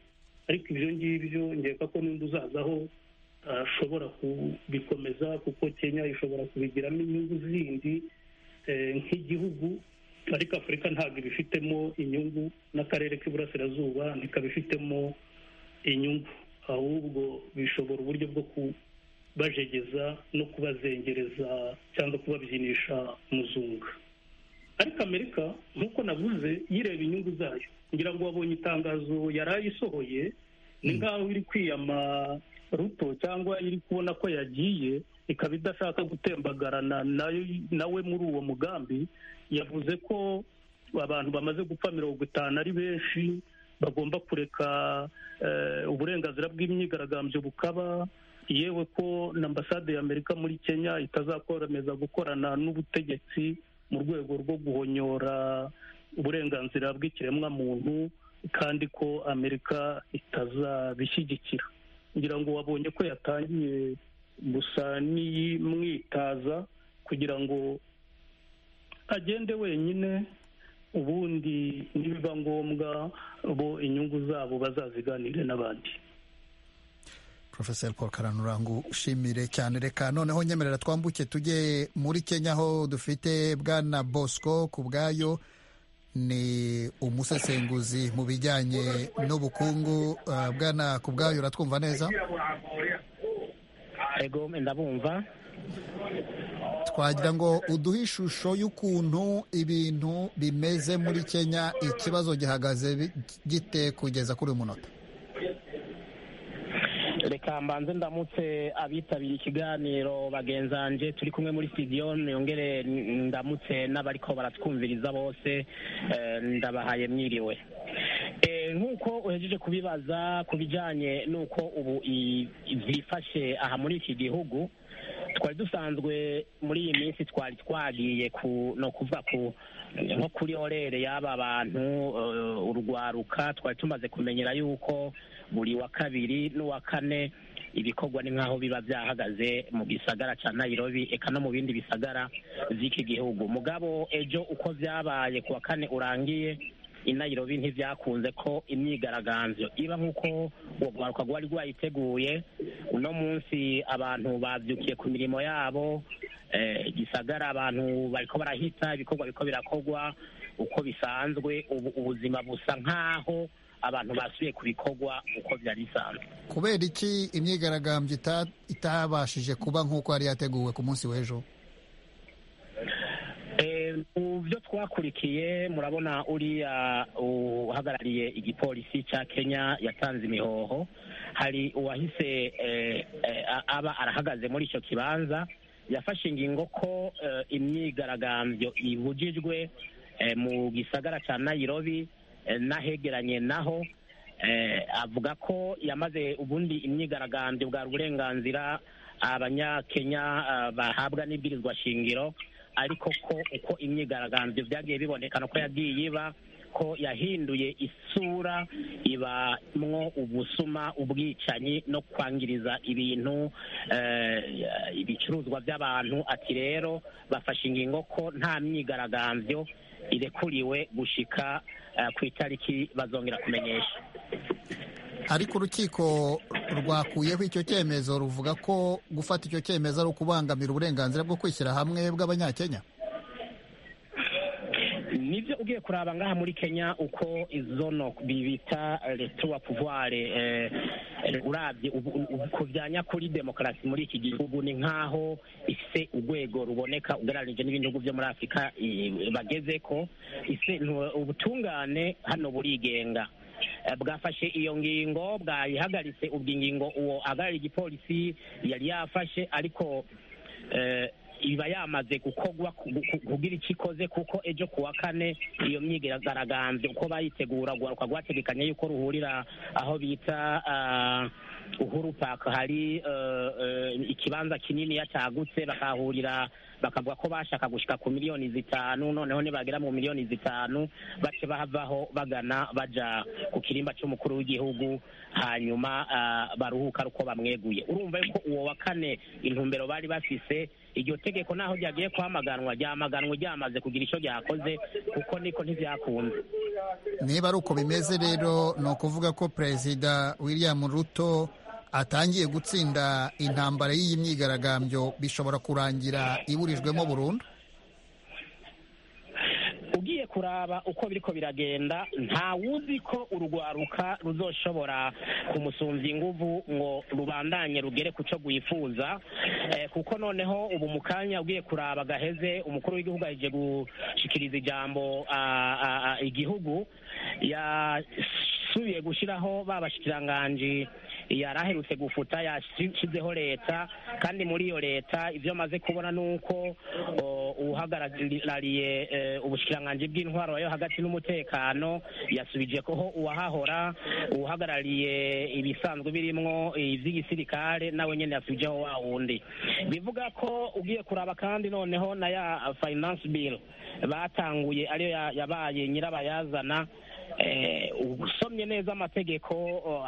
ariko ibyo ngibyo nkeka ko n'undi uzazaho ashobora kubikomeza kuko kenya ishobora kubigiramo inyungu zindi eh, nk'igihugu ariko afurika ntabwo ibifitemo inyungu n'akarere k'iburasirazuba ntikabifitemo inyungu ahubwo bishobora uburyo bwo kubajegeza no kubazengereza cyangwa kubabyinisha umuzungu ariko amerika nk'uko navuze yireba inyungu zayo ngira ngo wabonye itangazo yari ayisohoye ni nk'aho iri kwiyama ruto cyangwa iri kubona ko yagiye ikaba idashaka gutembagarana nawe muri uwo mugambi yavuze ko abantu bamaze gupfa mirongo itanu ari benshi bagomba kureka uburenganzira bw'imyigaragambyo bukaba yewe ko na ambasade y'amerika muri kenya itazakomeza gukorana n'ubutegetsi mu rwego rwo guhonyora uburenganzira bw'ikiremwamuntu kandi ko amerika itazabishyigikira kugira ngo wabonye ko yatangiye gusa n'iyimwitaza kugira ngo agende wenyine ubundi nibiba ngombwa bo inyungu zabo bazaziganire n'abandi profeseri paul karanurangu ushimire cyane reka noneho nyemerera twambuke tujye muri kenya aho dufite bwana bosco ku bwayo ni umusesenguzi mu bijyanye n'ubukungu bwana ku bwayo uratwumva neza ego ndabumva twagira ngo uduhe ishusho y'ukuntu ibintu bimeze muri kenya ikibazo gihagaze gite kugeza kuri uyu munota reka mbanze ndamutse abitabiriye ikiganiro bagenzanje turi kumwe muri studio yongere ndamutse n'abariko baratwumviriza bose ndabahaye mwiriwe nk'uko uhejeje kubibaza ku bijyanye n'uko ubu byifashe aha muri iki gihugu twari dusanzwe muri iyi minsi twari twagiye ku ni ukuvuga ku nko kuri orere y'aba bantu urwaruka twari tumaze kumenyera yuko buri wa kabiri n'uwa kane ibikorwa ni nk'aho biba byahagaze mu gisagara cya nayirobi eka no mu bindi bisagara by'iki gihugu mugabo ejo uko byabaye ku wa kane urangiye i nayirobi ntibyakunze ko imyigaragambyo iba nk'uko uwo rwaruka rwari rwayiteguye uno munsi abantu babyukiye ku mirimo yabo gisagara abantu bariko barahita ibikorwa biriko birakorwa uko bisanzwe ubu ubuzima busa nk'aho abantu basubiye ku bikorwa uko byari bisanzwe kubera iki imyigaragambyo itabashije kuba nk'uko yari yateguwe ku munsi w'ejo mu byo twakurikiye murabona uriya uhagarariye igipolisi cya kenya yatanze imihoho hari uwahise aba arahagaze muri icyo kibanza yafashe ingingo ko imyigaragambyo ibujijwe mu gisagara cya nayirobi n'ahegeranye naho avuga ko yamaze ubundi imyigaragambyo bwa uburenganzira abanyakenya bahabwa n'ibwirizwa shingiro ariko ko uko imyigaragambyo byagiye bibonekana ko yagiye iba ko yahinduye isura ibamwo ubusuma ubwicanyi no kwangiriza ibintu ibicuruzwa by'abantu ati rero bafashe ingingo ko nta myigaragambyo irekuriwe gushika ku itariki bazongera kumenyesha ariko urukiko rwakuyeho icyo cyemezo ruvuga ko gufata icyo cyemezo ari ukubangamira uburenganzira bwo kwishyira hamwe bw'abanyakenya nibyo ugiye kuraba ngaha muri kenya uko izo no bita retuwa puvuware urabye ku bya nyakuri demokarasi muri iki gihugu ni nk'aho ifite urwego ruboneka ugereranyije n'ibindi bihugu byo muri afurika bageze ko ubutungane hano burigenga bwafashe iyo ngingo bwayihagaritse ubwo ingingo uwo ahagarariye igipolisi yari yafashe ariko iba yamaze gukorwa kugira icyo ikoze kuko ejo ku wa kane iyo myigaragambyo uko bayitegura rwaruka rwategekanye yuko ruhurira aho bita uhuru paka hari ikibanza kinini cyagutse bakahurira bakavuga ko bashaka gushika ku miliyoni zitanu noneho nibagera mu miliyoni zitanu bace bahavaho bagana baja ku kirimba cy'umukuru w'igihugu hanyuma baruhuka uko bamweguye urumva yuko uwo wa kane intumbero bari bafise iryo tegeko naho ryagiye kwamaganwa ryamaganwe ryamaze kugira icyo ryakoze kuko niko ntibyakunze niba ari uko bimeze rero ni ukuvuga ko perezida william ruto atangiye gutsinda intambara y'iyi myigaragambyo bishobora kurangira iburijwemo burundu ugiye kuraba uko biriko biragenda ntawuzi ko urugwaruka ruzoshobora kumusumvya inguvu ngo rubandanye rugere ku cyo rwifuza eh, kuko noneho ubu mu kanya ugiye kuraba gaheze umukuru w'igihugu aheje gushikiriza ijambo ah, ah, ah, igihugu yasubiye gushyiraho ba bashikiranganji yaraherutse gufuta yashyizeho leta kandi muri iyo leta ibyo amaze kubona ni uko o, uhagarariye eh, ubushikiranganji bw'intwaro yo hagati n'umutekano yasubije koho uwahahora uhagarariye ibisanzwe birimwo iby'igisirikare nawe nyene yasubijeho wa wundi bivuga ko ugiye kuraba kandi noneho na ya finance bill batanguye ariyo ya- yabaye nyirabayazana eh, usomye neza amategeko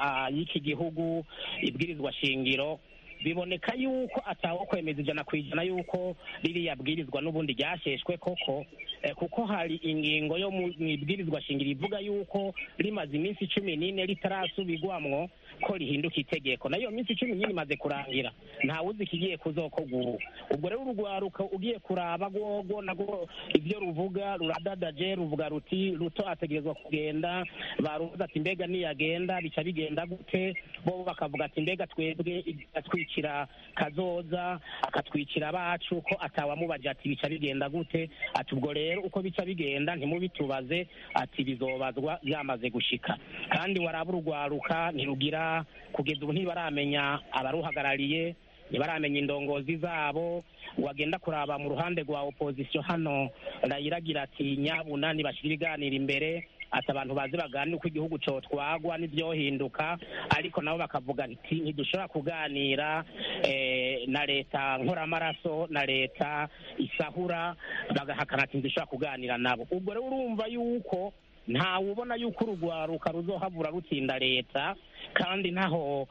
ah, y'iki gihugu ibwirizwa shingiro biboneka yuko atawo kwemeza ijana ku ijana yuko ririya bwirizwa n'ubundi ryasheshwe koko eh, kuko hari ingingo yo mu mu ibwirizwa shingiro ivuga yuko rimaze iminsi cumi n'ine ritarasubirwamwo ko rihinduka itegeko nayo minsi cumi n'ine imaze kurangira ntawuzi ikigiye kuzokorwa ubu ubwo rero urugwaruka ugiye kuraba rwogo nagwo ibyo ruvuga ruradadaje ruvuga ruti ruto ategerezwa kugenda baruvuze ati mbega niyagenda bica bigenda gute bo bakavuga ati mbega twebwe atwikira kazoza akatwikira abacu ko atawamubaje ati bica bigenda gute ati ubwo rero uko bica bigenda ntimubitubaze ati bizobazwa byamaze gushika kandi waraba urugwaruka ntirugira kugeza ubu ntibaramenya abaruhagarariye ntibaramenya indongozi zabo wagenda kuraba mu ruhande rwa opozisiyo hano rayira agira ati nyabunani bashyira ibiganiro imbere ati abantu bazi baganira uko igihugu cyotwagwa n'ibyohinduka ariko nabo bakavuga nti ntidushobora kuganira eh, na leta nkoramaraso na leta isahura bagahakana ati ntidushobora kuganira nabo ubwo rero urumva yuko ntawe ubona yuko urugwaruka ruzohabura rutsinda leta kandi ntaho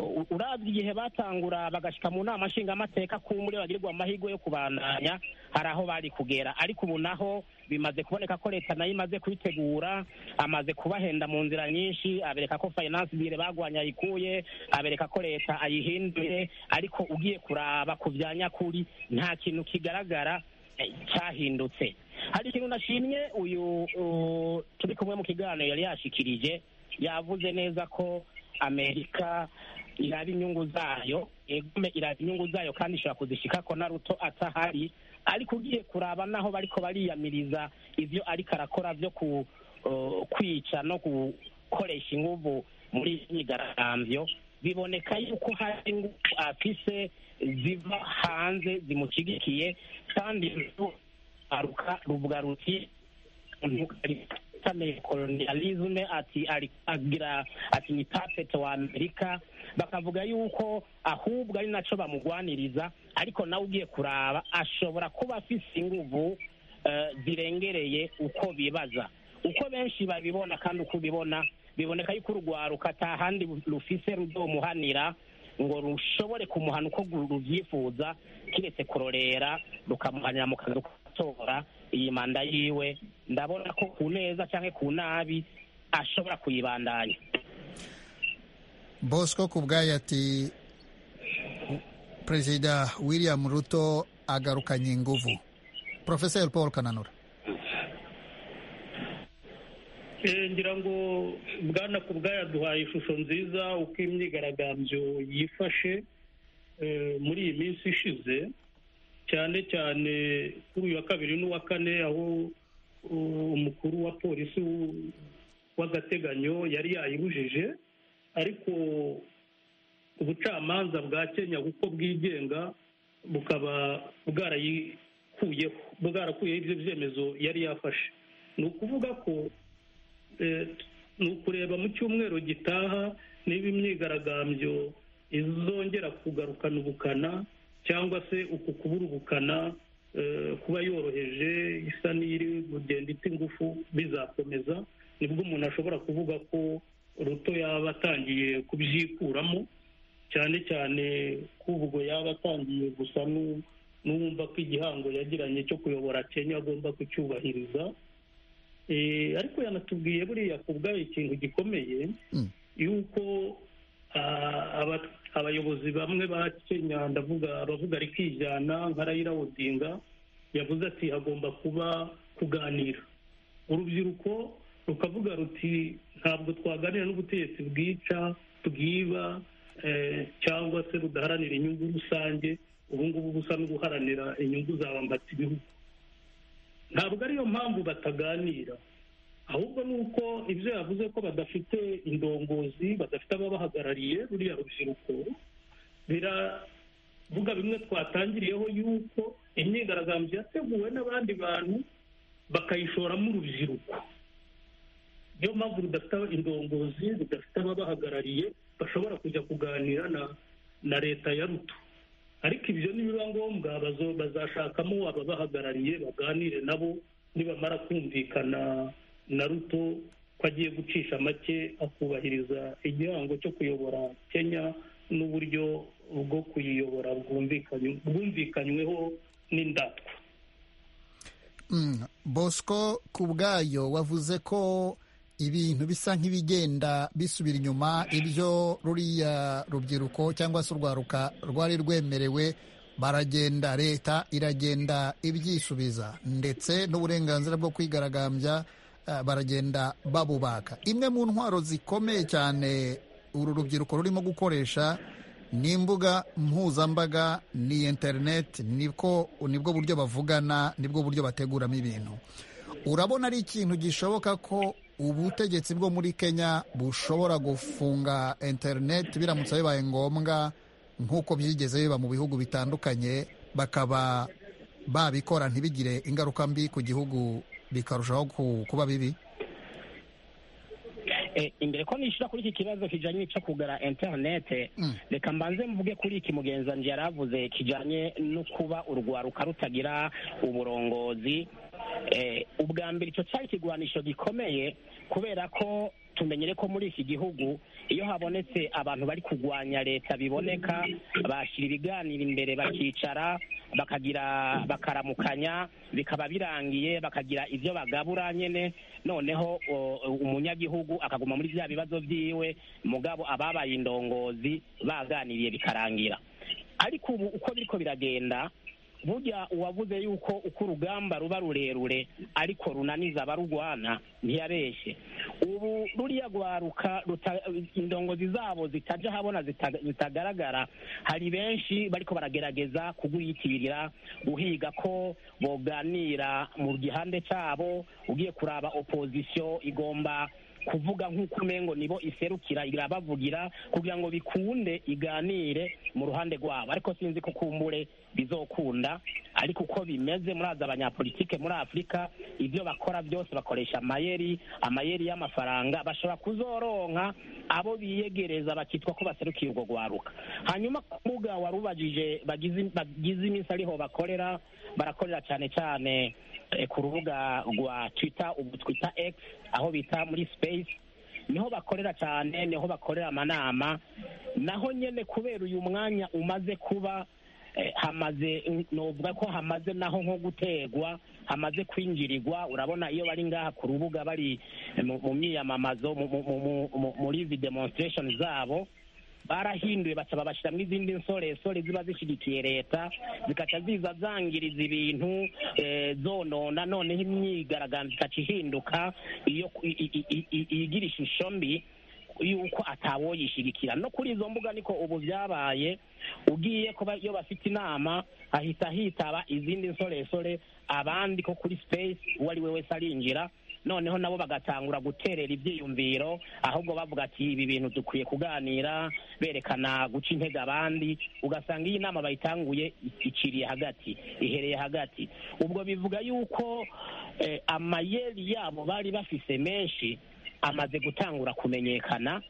u- uravye igihe batangura bagashika mu nama nshingamateka ku muri bagirirwa amahirwe yo kubandanya hari aho bari kugera ariko ubu naho bimaze kuboneka ko leta nayo imaze kubitegura amaze kubahenda mu nzira nyinshi abereka ko finance bire bagwanya ayikuye abereka ko leta ayihinduye ariko ugiye kuraba ku bya nyakuri nta kintu kigaragara eh, cyahindutse hari ikintu nashimye uyu u- turi kumwe mu kiganiro yari yashikirije yavuze neza ko amerika iraba inyungu zayo egume iraba inyungu zayo kandi ishobora kuzishika ko na ruto atahari ariko ugiye kuraba naho bariko bariyamiriza ivyo ariko arakora vyo ku uh, kwica no gukoresha inguvu muri iyi myigaragambyo biboneka yuko hari ingufu afise ziva hanze zimushigikiye kandi aruka ruvuga ruti kane kolonialisme ati ali- agira ati ni puppet wa amerika bakavuga yuko ahubwo ari naco bamugwaniriza ariko nawe ugiye kuraba ashobora kuba afise inguvu eh, zirengereye uko bibaza uko benshi babibona kandi uko ubibona biboneka yuko urugwaruka atahandi rufise ruzomuhanira ngo rushobore kumuhana uko gu- rubyifuza kiretse kurorera rukamuhanira mu kazi gutora iyi manda yiwe ndabona ko ku neza cyangwa ku nabi ashobora kuyibandanya bosco ku bwayo ati perezida william ruto agarukanye inguvu porofeseri paul kananura Eh, ngira ngo bwana ku yaduhaye ishusho nziza uko imyigaragambyo yifashe eh, muri iyi minsi ishize cyane cyane kuri uyu wa kabiri n'uwa kane aho uh, umukuru wa polisi w- w'agateganyo yari yayibujije ariko ubucamanza bwa kenya kuko bwigenga bukaba bwarayikuyeho bwarakuyeho ibyo byemezo yari yafashe ni ukuvuga ko eh, ni ukureba mu cyumweru gitaha niba imyigaragambyo izongera kugarukana ubukana cyangwa se uku kubura ubukana eh, kuba yoroheje isa n'iri kugenda ita ingufu bizakomeza nibwo umuntu ashobora kuvuga ko ruto yaba atangiye kubyikuramo cyane cyane ko ubwo yaba atangiye gusa n'u- n'uwumva ko igihango yagiranye cyo kuyobora kenya agomba kucyubahiriza Eh, ariko yanatubwiye buriya ku bwayo ikintu gikomeye yuko ah, aba- abayobozi bamwe ba kenya ndavuga abavuga rikijyana nka rayira odinga yavuze ati hagomba kuba kuganira urubyiruko rukavuga ruti ntabwo twaganira n'ubutegetsi bwica bwiba eh, cyangwa se budaharanira inyungu rusange ubu ngubu busa no guharanira inyungu zabambatse ibihugu ntabwo ariyo mpamvu bataganira ahubwo ni uko ibyo yavuze ko badafite indongozi badafite ababahagarariye ruriya rubyiruko biravuga bimwe twatangiriyeho yuko imyigaragambyo yateguwe n'abandi bantu bakayishoramo urubyiruko niyo mpamvu rudafite indongozi rudafite ababahagarariye bashobora kujya kuganira na na leta ya ruto ariko ibyo nibiba ngombwa bazashakamo ababahagarariye baganire nabo nibamara kumvikana na ruto ko agiye gucisha make akubahiriza igihango cyo kuyobora kenya n'uburyo bwo kuyiyobora bwumvikanyweho n'indatwa bosco ku bwayo wavuze ko ibintu bisa nk'ibigenda bisubira inyuma ibyo ruriya rubyiruko cyangwa se urwaruka rwari rwemerewe baragenda leta iragenda ibyisubiza ndetse n'uburenganzira bwo kwigaragambya baragenda babubaka imwe mu ntwaro zikomeye cyane uru rubyiruko rurimo gukoresha ni imbuga mpuzambaga ni interineti nibwo buryo bavugana nibwo buryo bateguramo ibintu urabona ari ikintu gishoboka ko ubutegetsi bwo muri kenya bushobora gufunga interineti biramutse bibaye ngombwa nk'uko byigeze biba mu bihugu bitandukanye bakaba babikora ntibigire ingaruka mbi ku gihugu bikarushaho kuba bibi imbere ko nishyura kuri iki kibazo kijyanye cyo kugura interinete reka mbanze mvuge kuri iki mugenzanzu yari avuze kijyanye no kuba urwaruka rutagira uburongozi ubwa mbere icyo cyari ikigwanisho gikomeye kubera ko tumenyere ko muri iki gihugu iyo habonetse abantu bari kurwanya leta biboneka bashyira ibiganiro imbere bakicara bakagira bakaramukanya bikaba birangiye bakagira ibyo bagabura nyine noneho umunyagihugu akaguma muri bya bibazo byiwe mugabo ababaye indongozi baganiriye bikarangira ariko ubu uko biriko biragenda burya uwavuze yuko uko urugamba ruba rurerure ariko runaniza abarurwana ntiyabeshye ubu ruriya rwaruka indongozi zabo zitajya ahabona zitagaragara hari benshi bariko baragerageza kuguyitirira guhiga ko boganira mu gihande cyabo ugiye kuraba opozisiyo igomba kuvuga nk'uko umengo nibo iserukira irabavugira kugira ngo bikunde iganire mu ruhande rwabo ariko sinzi ko kumbure bizokunda ariko uko bimeze muraza abanyapolitike muri afurika ibyo bakora byose bakoresha amayeri amayeri y'amafaranga bashobora kuzoronka abo biyegereza bakitwa ko baserukiye urwo rwaruka hanyuma ku mbuga wari ubajije bagize iminsi ariho bakorera barakorera cyane cyane ku rubuga rwa twita ubu twita egisi aho bita muri sipeyisi niho bakorera cyane niho bakorera amanama naho nyine kubera uyu mwanya umaze kuba hamaze nuvuga ko hamaze naho nko gutegwa hamaze kwinjirirwa urabona iyo bari ngaha ku rubuga bari mu myiyamamazo muri izi demonsitiresheni zabo barahinduye basaba bashyiramo izindi nsoresore ziba zishyigikiye leta zikajya ziza zangiriza ibintu zonona noneho imyigaragambyo ikaca ihinduka iyo igira ishusho mbi yuko atawoyishyigikira no kuri izo mbuga niko ubu byabaye ugiye kuba iyo bafite inama hahita hitaba izindi nsoresore abandi ko kuri sipeyisi uwo ari we wese arinjira noneho nabo bagatangura guterera ibyiyumviro ahubwo bavuga ati ibi bintu dukwiye kuganira berekana guca intege abandi ugasanga iyi nama bayitanguye iciriye hagati ihereye hagati ubwo bivuga yuko amayeri yabo bari bafise menshi amaze gutangura kumenyekana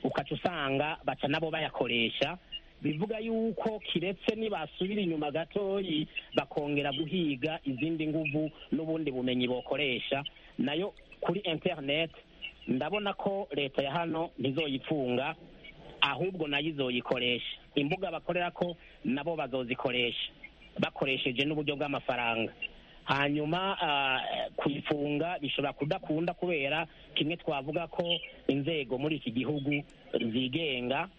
ukaca usanga baca nabo bayakoresha bivuga yuko kiretse nibasubira inyuma gatoyi bakongera guhiga izindi nguvu n'ubundi bumenyi bokoresha nayo kuri interineti ndabona ko leta ya hano ntizoyifunga ahubwo nayo izoyikoresha imbuga bakorera ko nabo bazozikoresha bakoresheje n'uburyo bw'amafaranga hanyuma kuyifunga bishobora kudakunda kubera kimwe twavuga ko inzego muri iki gihugu zigenga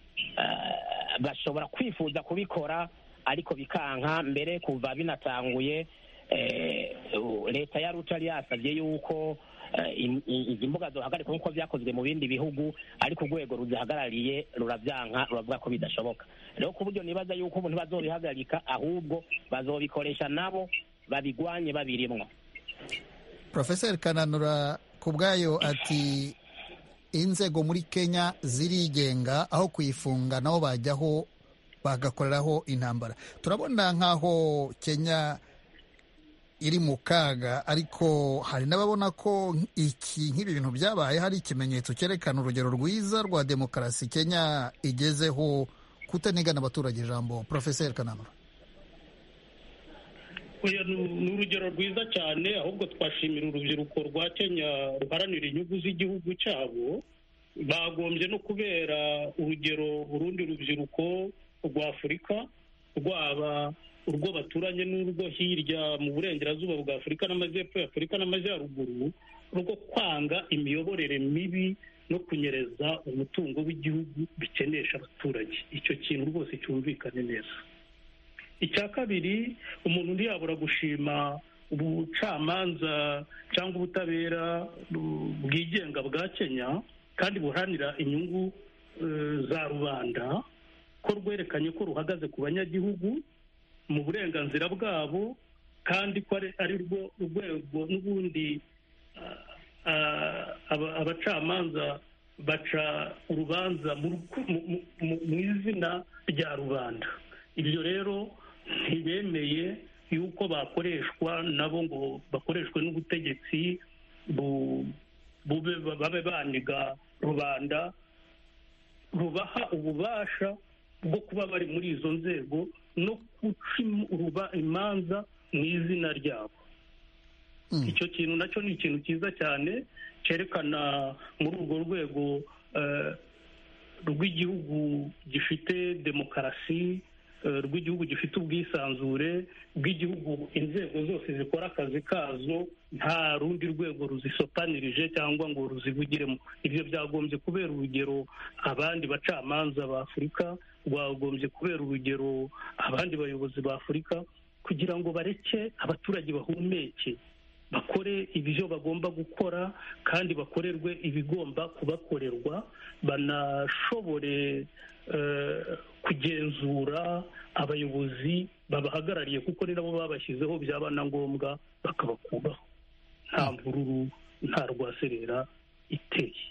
bashobora kwifuza kubikora ariko bikanka mbere kuva binatanguye leta ya ruta yasabye yuko izi mbuga duhagarika nk'uko byakozwe mu bindi bihugu ariko urwego ruzihagarariye rurabyanka ruravuga ko bidashoboka rero ku buryo nibaza yuko ubu ntibazobihagarika ahubwo bazobikoresha nabo babigwanye babirimwo porofeseri kananura ku bwayo ati inzego muri kenya zirigenga aho kuyifunga nabo bajyaho bagakoreraho intambara turabona nk'aho kenya iri mu kaga ariko hari n'ababona ko iki nk'ibi bintu byabaye hari ikimenyetso cyerekana urugero rwiza rwa demokarasi kenya igezeho kutanigana abaturage ijambo porofeseri kananura ni urugero rwiza cyane ahubwo twashimira urubyiruko rwa kenya ruharanira inyungu z'igihugu cyabo bagombye no kubera urugero urundi rubyiruko rw'afurika rwaba urwo baturanye n'urwo hirya mu burengerazuba bwa afurika n'amajyepfo ya afurika n'amajyaruguru rwo kwanga imiyoborere mibi no kunyereza umutungo w'igihugu bikenesha abaturage icyo kintu rwose cyumvikane neza icya kabiri umuntu ntiyabura gushima ubucamanza cyangwa ubutabera bwigenga bwa kenya kandi buharanira inyungu za rubanda ko rwerekanye ko ruhagaze ku banyagihugu mu burenganzira bwabo kandi ko ari rwo rwego n'ubundi abacamanza baca urubanza mu izina rya rubanda ibyo rero ntibemeye yuko bakoreshwa nabo ngo bakoreshwe n'ubutegetsi babe baniga rubanda rubaha ububasha bwo kuba bari muri izo nzego no guca imanza mu izina ryabo icyo kintu nacyo ni ikintu cyiza cyane cyerekana muri urwo rwego rw'igihugu gifite demokarasi rw'igihugu gifite ubwisanzure bw'igihugu inzego zose zikora akazi kazo nta rundi rwego ruzisopanirije cyangwa ngo ruzivugiremo ibyo byagombye kubera urugero abandi bacamanza ba afurika rwagombye kubera urugero abandi bayobozi ba afurika kugira ngo bareke abaturage bahumeke bakore ibyo bagomba gukora kandi bakorerwe ibigomba kubakorerwa banashobore kugenzura abayobozi babahagarariye kuko ni nabo babashyizeho byaba na ngombwa bakabakubaho nta mvururu nta rwaserera iteye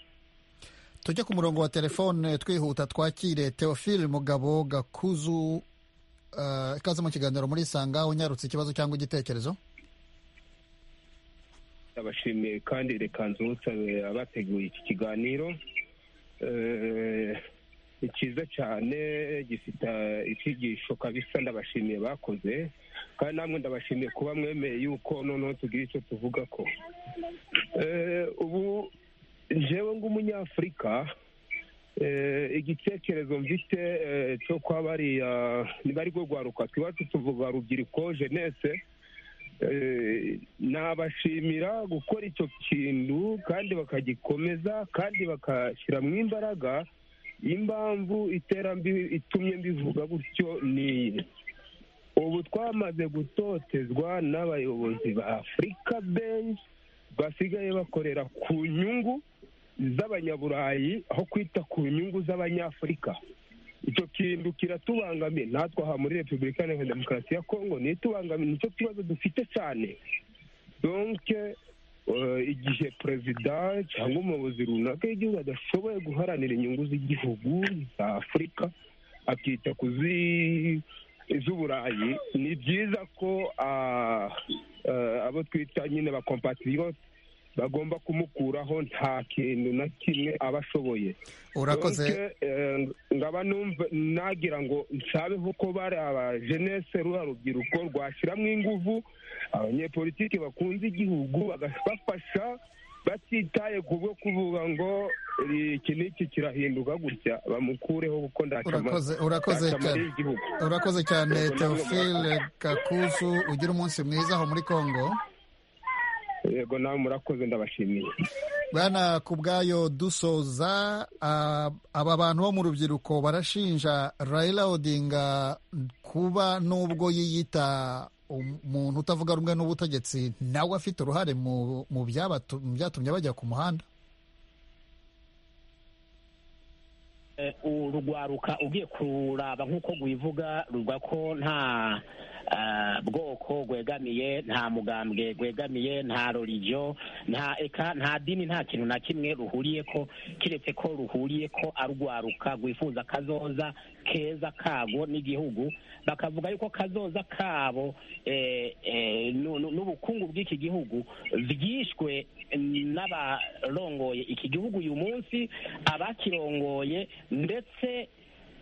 tujye ku murongo wa telefone twihuta twakire teofile mugabo gakuzu ikaze mu kiganiro muri sanga unyarutse ikibazo cyangwa igitekerezo ndabashimiye kandi reka nzutse abateguye iki kiganiro ni cyiza cyane gifite icyigisho kabisa ndabashimiye bakoze kandi namwe ndabashimiye kuba mwemeye yuko noneho tugira icyo tuvuga ko ubu njyewe nk'umunyafurika igitekerezo mfite cyo kwa bariya niba ari rwo rwaruka twibacu tuvuga rubyiruko jenese nabashimira gukora icyo kintu kandi bakagikomeza kandi bakashyiramo imbaraga impamvu iterambere itumye mbivuga gutyo niyi ubu twamaze gutotezwa n'abayobozi ba afurika benshi basigaye bakorera ku nyungu z'abanyaburayi aho kwita ku nyungu z'abanyafurika icyo kintu kiratubangamiye natwe aha muri repubulika iharanira demokarasi ya kongo ntitubangamiye nicyo kibazo dufite cyane donke igihe perezida cyangwa umuyobozi runaka y'igihugu adashoboye guharanira inyungu z'igihugu za afurika akita ku z'uburayi ni byiza ko abo twita nyine ba kompatiriyote bagomba kumukuraho nta kintu na kimwe aba ashoboye urakoze ngaba numva nagira ngo nshabeho ko bari aba jenese ruha rubyiruko rwashyiramo ingufu abanyepolitike bakunze igihugu bagafasha batitaye ku bwo kuvuga ngo iki n'iki kirahinduka gutya bamukureho kuko ndacamariye igihugu urakoze cyane teofile gakuzu ugira umunsi mwiza aho muri congo yego nawe murakoze ndabashimiye bwana ku bwayo dusoza aba bantu bo mu rubyiruko barashinja rayila odinga kuba nubwo yiyita umuntu utavuga rumwe n'ubutegetsi nawe afite uruhare mu byatumye bajya ku muhanda urugwaruka ugiye kuraba nk'uko rwivuga ruvuga ko nta bwoko rwegamiye nta mugambwe rwegamiye nta rorigiyo nta eka nta dini nta kintu na kimwe ruhuriye ko keretse ko ruhuriye ko arwaruka rwifuza kazoza keza kabo n'igihugu bakavuga yuko kazoza kabo n'ubukungu bw'iki gihugu byishwe n'abarongoye iki gihugu uyu munsi abakirongoye ndetse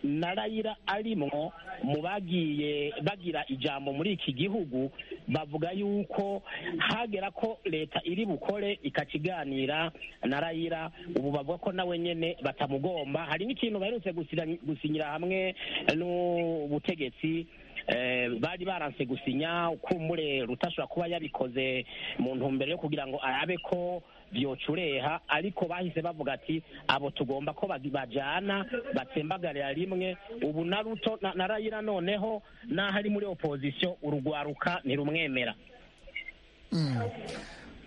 na rayira arimo mu bagiye bagira ijambo muri iki gihugu bavuga yuko hagera ko leta iri bukore ikakiganira na rayira ubu bavuga ko nawe nyine batamugomba hari n'ikintu baherutse gusinyira hamwe n'ubutegetsi bari baranse gusinya ukumure rutashobora kuba yabikoze mu ntumbero yo kugira ngo arabe ko byocureha ariko bahise bavuga ati abo tugomba ko bajyana batsembagarira rimwe ubu na ruto na rayira noneho n'aho ari muri opozisiyo urugwaruka ntirumwemera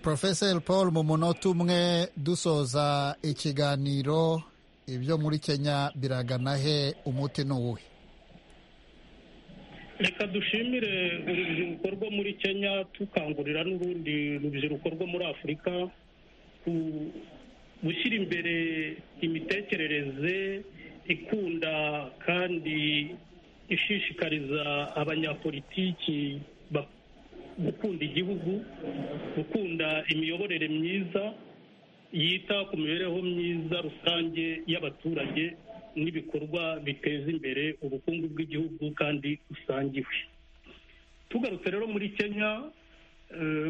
porofeseri paul mu munota umwe dusoza ikiganiro ibyo muri kenya biragana he umuti ni uwuhe reka dushimire urubyiruko rwo muri kenya tukangurira n'urundi rubyiruko rwo muri afurika gushyira imbere imitekerereze ikunda kandi ishishikariza abanyapolitiki gukunda igihugu gukunda imiyoborere myiza yita ku mibereho myiza rusange y'abaturage n'ibikorwa biteza imbere ubukungu bw'igihugu kandi busangiwe tugarutse rero muri kenya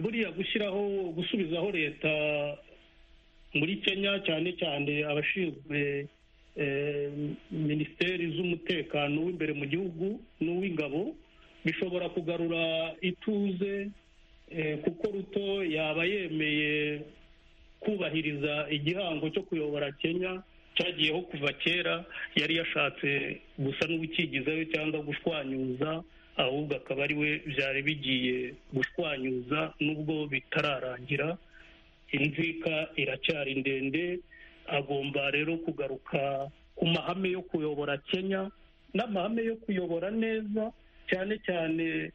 buriya gushyiraho gusubizaho leta muri kenya cyane cyane abashinzwe minisiteri z'umutekano w'imbere mu gihugu n'uw'ingabo bishobora kugarura ituze kuko ruto yaba yemeye kubahiriza igihango cyo kuyobora kenya cyagiyeho kuva kera yari yashatse gusa n'ubukigizayo cyangwa gushwanyuza ahubwo akaba ari we byari bigiye gushwanyuza nubwo bitararangira inzika iracyari ndende agomba rero kugaruka ku mahame yo kuyobora kenya n'amahame yo kuyobora neza cyane cyane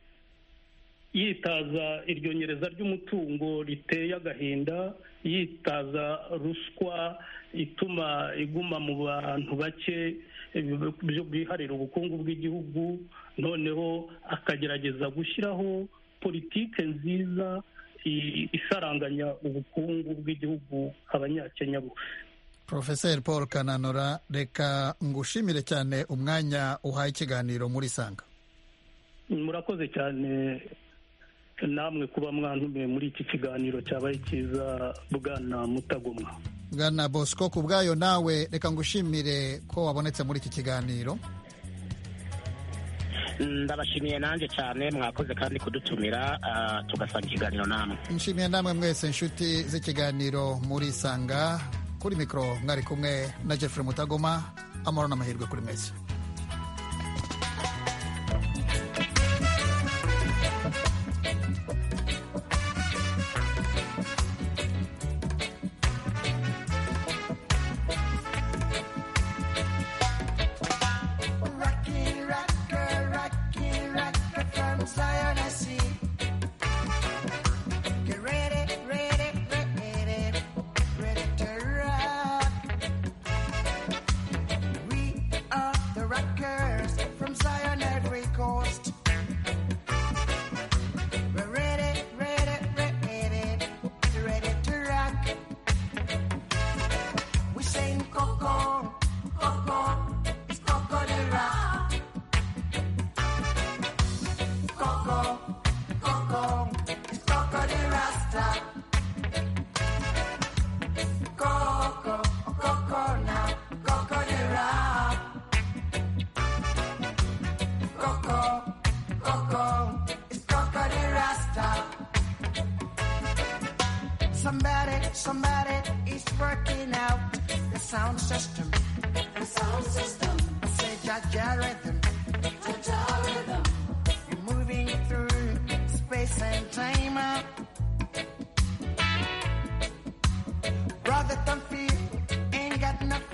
yitaza iryo nyereza ry'umutungo riteye agahinda yitaza ruswa ituma iguma mu bantu bake biharira ubukungu bw'igihugu noneho akagerageza gushyiraho politike nziza isaranganya ubukungu bw'igihugu abanyakenya bose porofeseri paul kananura reka ngushimire cyane umwanya uhaye ikiganiro muri sanga murakoze cyane namwe kuba mwantumiye muri iki kiganiro cyabaye cyiza bwana mutagomwa bwana bosco ku bwayo nawe reka ngushimire ko wabonetse muri iki kiganiro ndabashimiye nanjye cyane mwakoze kandi kudutumira tugasanga ikiganiro namwe nshimiye namwe mwese inshuti z'ikiganiro murisanga kuri mikoro mwari kumwe na jeffrey mutagoma amahoro n'amahirwe kuri mwese Rhythm. You're moving through same time. Brother, don't feel